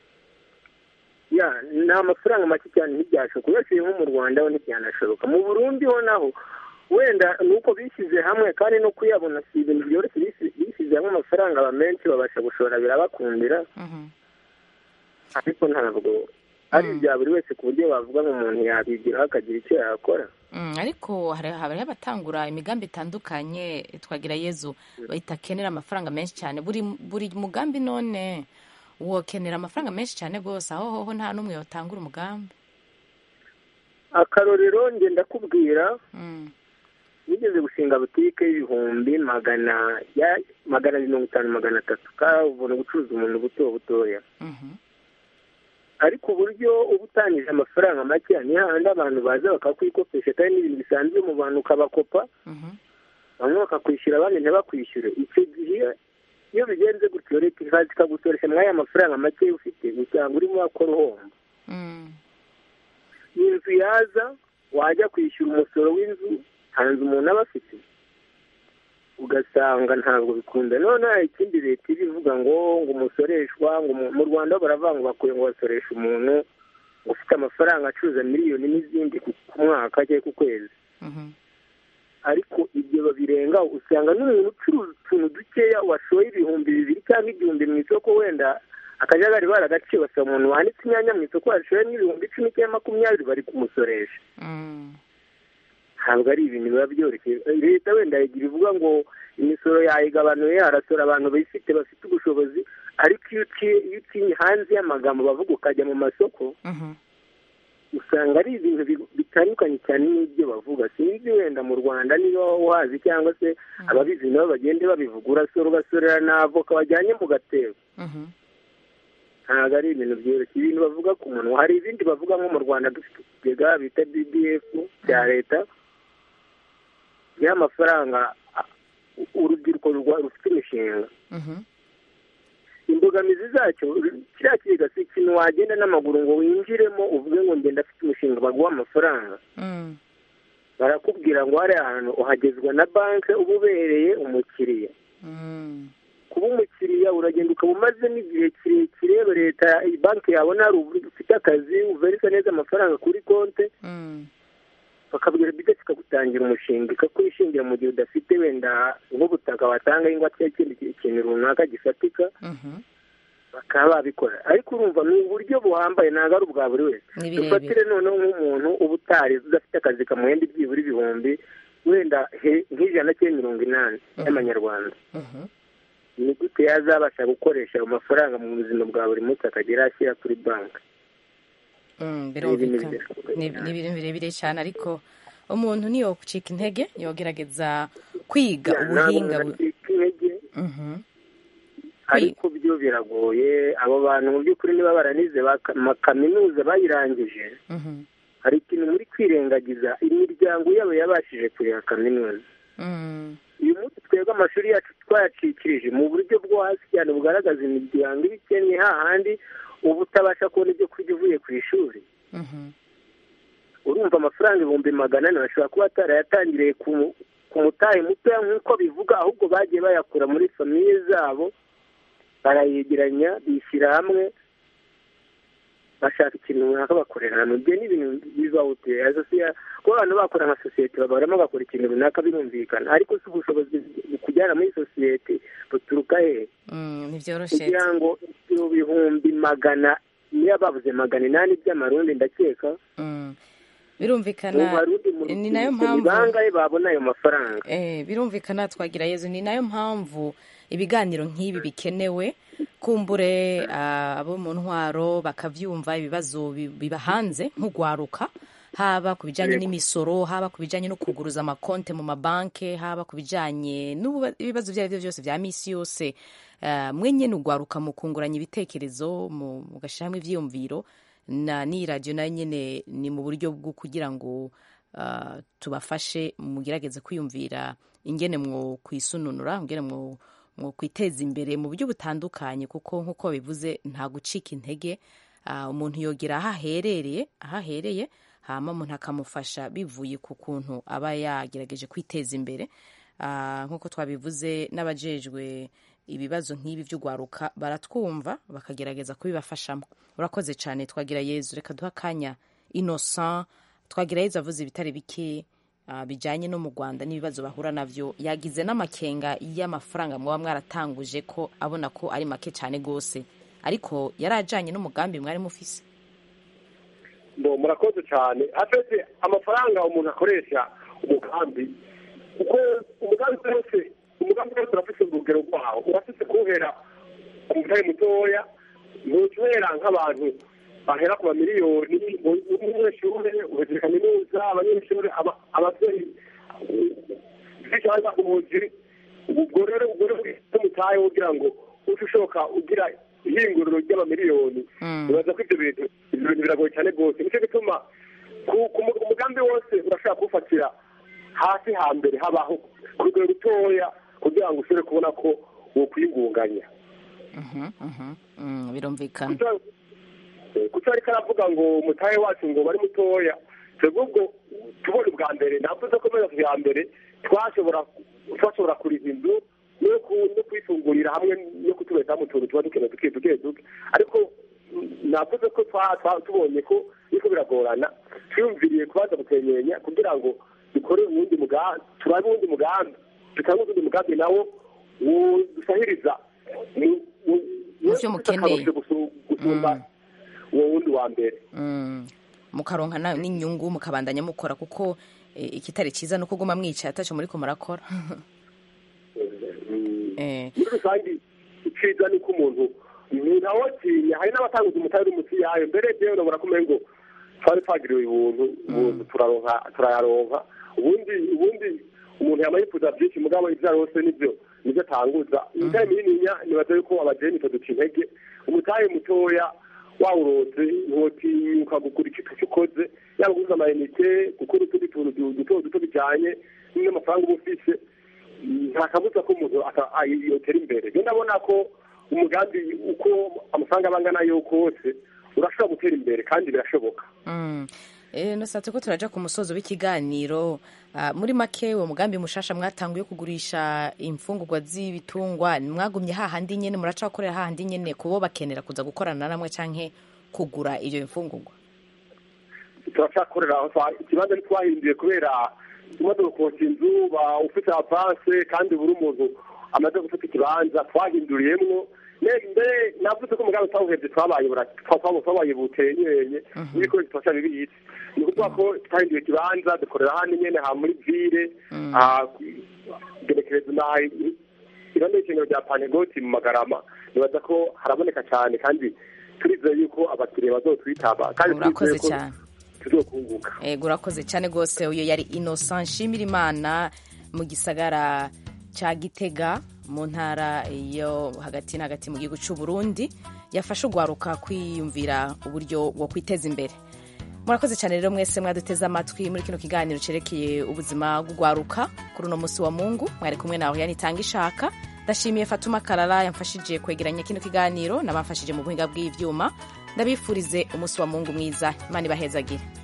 ya ni amafaranga make cyane ntibyashoboka uyashyiriye nko mu rwanda ho ntibyanashoboka mu burundi ho naho wenda ni uko bishyize hamwe kandi no kuyabona si ibintu byoroshye bisi- bishyize hamwe amafaranga aba menshi babasha gushora birabakundira Mhm, ariko ntabwo ari ibya buri wese ku buryo bavuga ngo umuntu yabigiraho akagira icyo yakora mm, ariko hari hariho abatangura imigambi itandukanye twagira yezu bitakenera amafaranga menshi cyane buri buri mugambi none wokenera amafaranga menshi cyane rwose aho hoho nta n'umwe yotangura umugambi akarorero njye ndakubwira Mm, nigeze gushinga butike y'ibihumbi magana ya magana mirongo itanu magana atatu kabona gucuruza umuntu buto butoya mhm, ariko uburyo uba utangije amafaranga make ni hahandi abantu baza bakakwikopesha kandi n'ibintu bisanzwe mu bantu ukabakopa mhm, bamwe bakakwishyura abandi ntibakwishyure icyo gihe iyo bigenze gutyo leta ikaza ikagusoresha muri aya mafaranga make ufite usanga urimo wakora uhomba mm, inzu yaza wajya kwishyura umusoro w'inzu hanze umuntu aba afite ugasanga ntabwo bikunda noneho ikindi leta iba ivuga ngo ngo umusoreshwa ngo umu- mu rwanda ho baravuga ngo bakwiye ngo basoreshe umuntu ngo ufite amafaranga acuruza miliyoni n'izindi ku ku mwaka cyangwa ku kwezi mhm, ariko ibyo babirengaho usanga n'umuntu ucuruza utuntu dukeya washoye ibihumbi bibiri cyangwa igihumbi mu isoko wenda akajagari baragaciye basaba umuntu wanditse inyanya mu isoko washoye n'ibihumbi icumi cyangwa makumyabiri bari kumusoresha mm, ntabwo ari ibintu biba byoroshye leta wenda igira ivuga ngo imisoro yayigabanuye harasora abantu bifite bafite ubushobozi ariko iyo uciye iyo uciye hanze y'amagambo bavuga ukajya mu masoko mhm, usanga ari ibintu bi- bitandukanye cyane n'ibyo bavuga sinzi wenda mu rwanda niba wazi cyangwa se ababizi nabo bagende babivuga urasora ugasorera na avoka wajyanye mu gatebo mhm, ntabwo ari ibintu byoroshye ibintu bavuga ku munwa hari ibindi bavuga nko mu rwanda dufite ikigega bita bbf cya leta y'amafaranga a- urubyiruko rwa- rufite imishinga mhm, imbogamizi zacyo kiriya kigega si ikintu wagenda n'amaguru ngo winjiremo uvuge ngo ngenda afite umushinga baguha amafaranga mm, barakubwira ngo hari ahantu uhagezwa na banki uba ubereye umukiriya mm, kuba umukiriya uragenda ukaba umaze n'igihe kirekire leta banki yabona hari uburyo ufite akazi uverisa neza amafaranga kuri konti mm, bakabwira bide kikagutangira umushinga ikakwishingira mu gihe udafite wenda nk'ubutaka watanga ingwa cyangwa ikindi kintu runaka gifatika mhm, bakaba babikora ariko urumva ni uburyo buhambaye ntabwo ari ubwa buri wese Ni birebire. dufatire noneho nk'umuntu uba utarize udafite akazi kamuhenda ibyibura ibihumbi wenda he- nk'ijana cyangwa mirongo inani y'amanyarwanda mhm, ni gute yazabasha gukoresha ayo mafaranga mu buzima bwa buri munsi akagera ashyira kuri banki mm, Ni ibintu birumvikana bidashoboka ni ni ibintu birebire cyane ariko umuntu niyo gucika intege yogerageza kwiga ubuhinga bu- acika intege Mhm, ariko byo biragoye abo bantu mu by'ukuri niba baranize ba ma- kaminuza bayirangije mhm, hari ikintu muri kwirengagiza imiryango yabo yabashije kureba kaminuza mm, uyu munsi twe twebwe amashuri yacu twayacikirije mu buryo bwo hasi cyane bugaragaza imiryango iba ikennye hahandi uba utabasha kubona ibyo kurya uvuye ku ishuri urumva amafaranga ibihumbi magana ane bashobora kuba batarayatangiriye ku ku mutahe mutoya nk'uko bivuga ahubwo bagiye bayakura muri famiye zabo barayegeranya bishyira hamwe bashaka ikintu runaka bakorera hamwe ibyo ni ibintu bibaho kuba abantu bakora nka sosiyete babaramo bagakora ikintu runaka birumvikana ariko si ubushobozi kujyana muri sosiyete buturuka hehe ntibyoroshye kugira ngo ibyo bihumbi magana niyo babuze magana inani by'amarundi ndakeka birumvikana mu barundi mu ni nayo rubyiruko mpamvu ni bangahe babona ayo mafaranga Eh, birumvikana twagira yezu ni nayo mpamvu ibiganiro nk'ibi bikenewe kumbure ah, abo mu ntwaro bakavyumva ibibazo bi- biba hanze nk'ugwaruka haba ku bijanye Yego. n'imisoro haba ku bijanye no kuguruza amakonte mu mabanke haba ku bijanye n'ibibazo ibyo ari byo byose vya misi yose Ah, mwe nyene ugwaruka mu kunguranya ibitekerezo mu- mugashyira hamwe ivyiyumviro na ni radiyo nayo nyene ni mu buryo bwo kugira ngo ah, tubafashe mugerageze kwiyumvira ingene mwo kwisununura ingene mwo mwo kwiteza imbere mu buryo butandukanye kuko nk'uko bivuze nta gucika intege Ah, umuntu yogera aho aherereye aho ahereye hama umuntu akamufasha bivuye ku kuntu aba yagerageje kwiteza imbere Ah, nk'uko twabivuze n'abajejwe ibibazo nk'ibi by'ugwaruka baratwumva bakagerageza kubibafashamo urakoze cyane twagira yezu reka duha akanya innocent twagira yezu avuze ibitari bike ah, bijyanye no mu rwanda n'ibibazo bahura navyo yagize n'amakenga y'amafaranga mwaba mwaratanguje ko abona ko ari make cyane rwose ariko yari ajyanye n'umugambi mwari mufise ngo murakoze cyane afite amafaranga umuntu akoresha umugambi kuko umugambi wose umugambi wose urafite urugero rwawo urafite kuwuhera ku mutari mutoya ntuhera nk'abantu bahera ku mamiliyoni umunyeshuri uhejeje kaminuza abanyeshuri aba- ababyeyi cyangwa ubuzi ubwo rero ubwo rero umutahe kugira ngo uje ushoka ugira ihinguriro ry'amamiliyoni bibaza ko ibyo bintu ibyo bintu biragoye cyane rwose nicyo gituma ku- ku mu- umugambi wose urashobora kuwufatira hasi hambere habaho ku rugero rutoya kugira ngo ushobore kubona ko wokwiyungunganya Mhm, mhm, mm, birumvikana kuko ariko aravuga ngo umutahe wacu ngo bari mutoya twebwe ubwo tubona ubwa mbere navuze ko muri bwa mbere twashobora twashobora kuriha inzu no ku- no kwifungurira hamwe no kutubeshaho mu tuntu tuba dukeneye duke duke duke ariko mm, navuze ko twa- twa- tubonye ko biriko biragorana twiyumviriye kubanza gutenyenya kugira ngo dukore uwundi mugambi turabe uwundi mugambi dutange uwundi mugambi nawo wo- dusahiriza mu- mu- Mu vyo mukeneye. akarusho gusu- gusumba uwo wundi wa mbere Mm. mukaronka na- n'inyungu mukabandanya mukora kuko eh, ikitari cyiza ni uko uguma mwicaye ataco muriko murakora Eh, muri rusange iciza ni ko umuntu ntawatinya hari n'abatanguza umutari uri munsi yayo mbere jewe nabona kumenya ngo twari twagiriwe ubuntu ubuntu turaronka turayaronka ubundi ubundi umuntu yama yifuza byinshi mugabo ivyo arose nivyo nivyo atanguza imitahe minininya nibaza yuko abajeni duca intege umutahe mutoya wawurose ntiwotinyuka gukura ikintu cyo ukoze yaba guhuza amayinite gukora utundi tuntu du- duto duto bijanye n'amafaranga uba ufise nta kabuza ko umuntu ata- a- yotera imbere rero ndabona ko umugambi uko amafaranga aba angana yo kose urashobora gutera imbere kandi birashoboka mm. Eh, nasatse ko turaja ku musozo w'ikiganiro Ah, muri make uwo mugambi mushasha mwatanguye kugurisha imfungurwa z'ibitungwa mwagumye hahandi nyene muracakorera hahandi nyene kubo bakenera kuza gukorana namwe canke kugura iyo imfungurwa turacyakorera aho twa- ikibanza ntitwahinduye kubera tumaze gukosha inzu ba ufite avanse kandi buri umuntu amaze gufata ikibanza twahinduriyemwo Ne- mbere navuze ko umugambi twawuhevye twabaye bura- twa- twa- twabaye butenyeye n'ibikoresho twasha bibitse ni ukuvuga ko twahinduye ikibanza dukorera hano nyene ha muri vire ah, gerekerezo na irondo y'ishingiro rya panegoti mu magarama nibaza ko haraboneka cyane kandi turizeye yuko abakiriya bazotwitaba kandi urakoze turizeye ko cyane tuzokunguka ego urakoze cyane rwose uyu yari innocent nshimira imana mu gisagara cya gitega mu ntara yo hagati na hagati mu gihugu cy'u Burundi yafashe ugwaruka kwiyumvira uburyo bwo kwiteza imbere murakoze cyane rero mwese mwaduteze amatwi muri kino kiganiro cyerekeye ubuzima bw'ugwaruka kuri uno munsi wa mungu mwari kumwe nawe yanitanga ishaka ndashimiye fatuma karara yamfashije kwegeranya kino kiganiro n'abamfashije mu buhinga bw'ivyuma ndabifurize umunsi wa mungu mwiza imana ibahezagire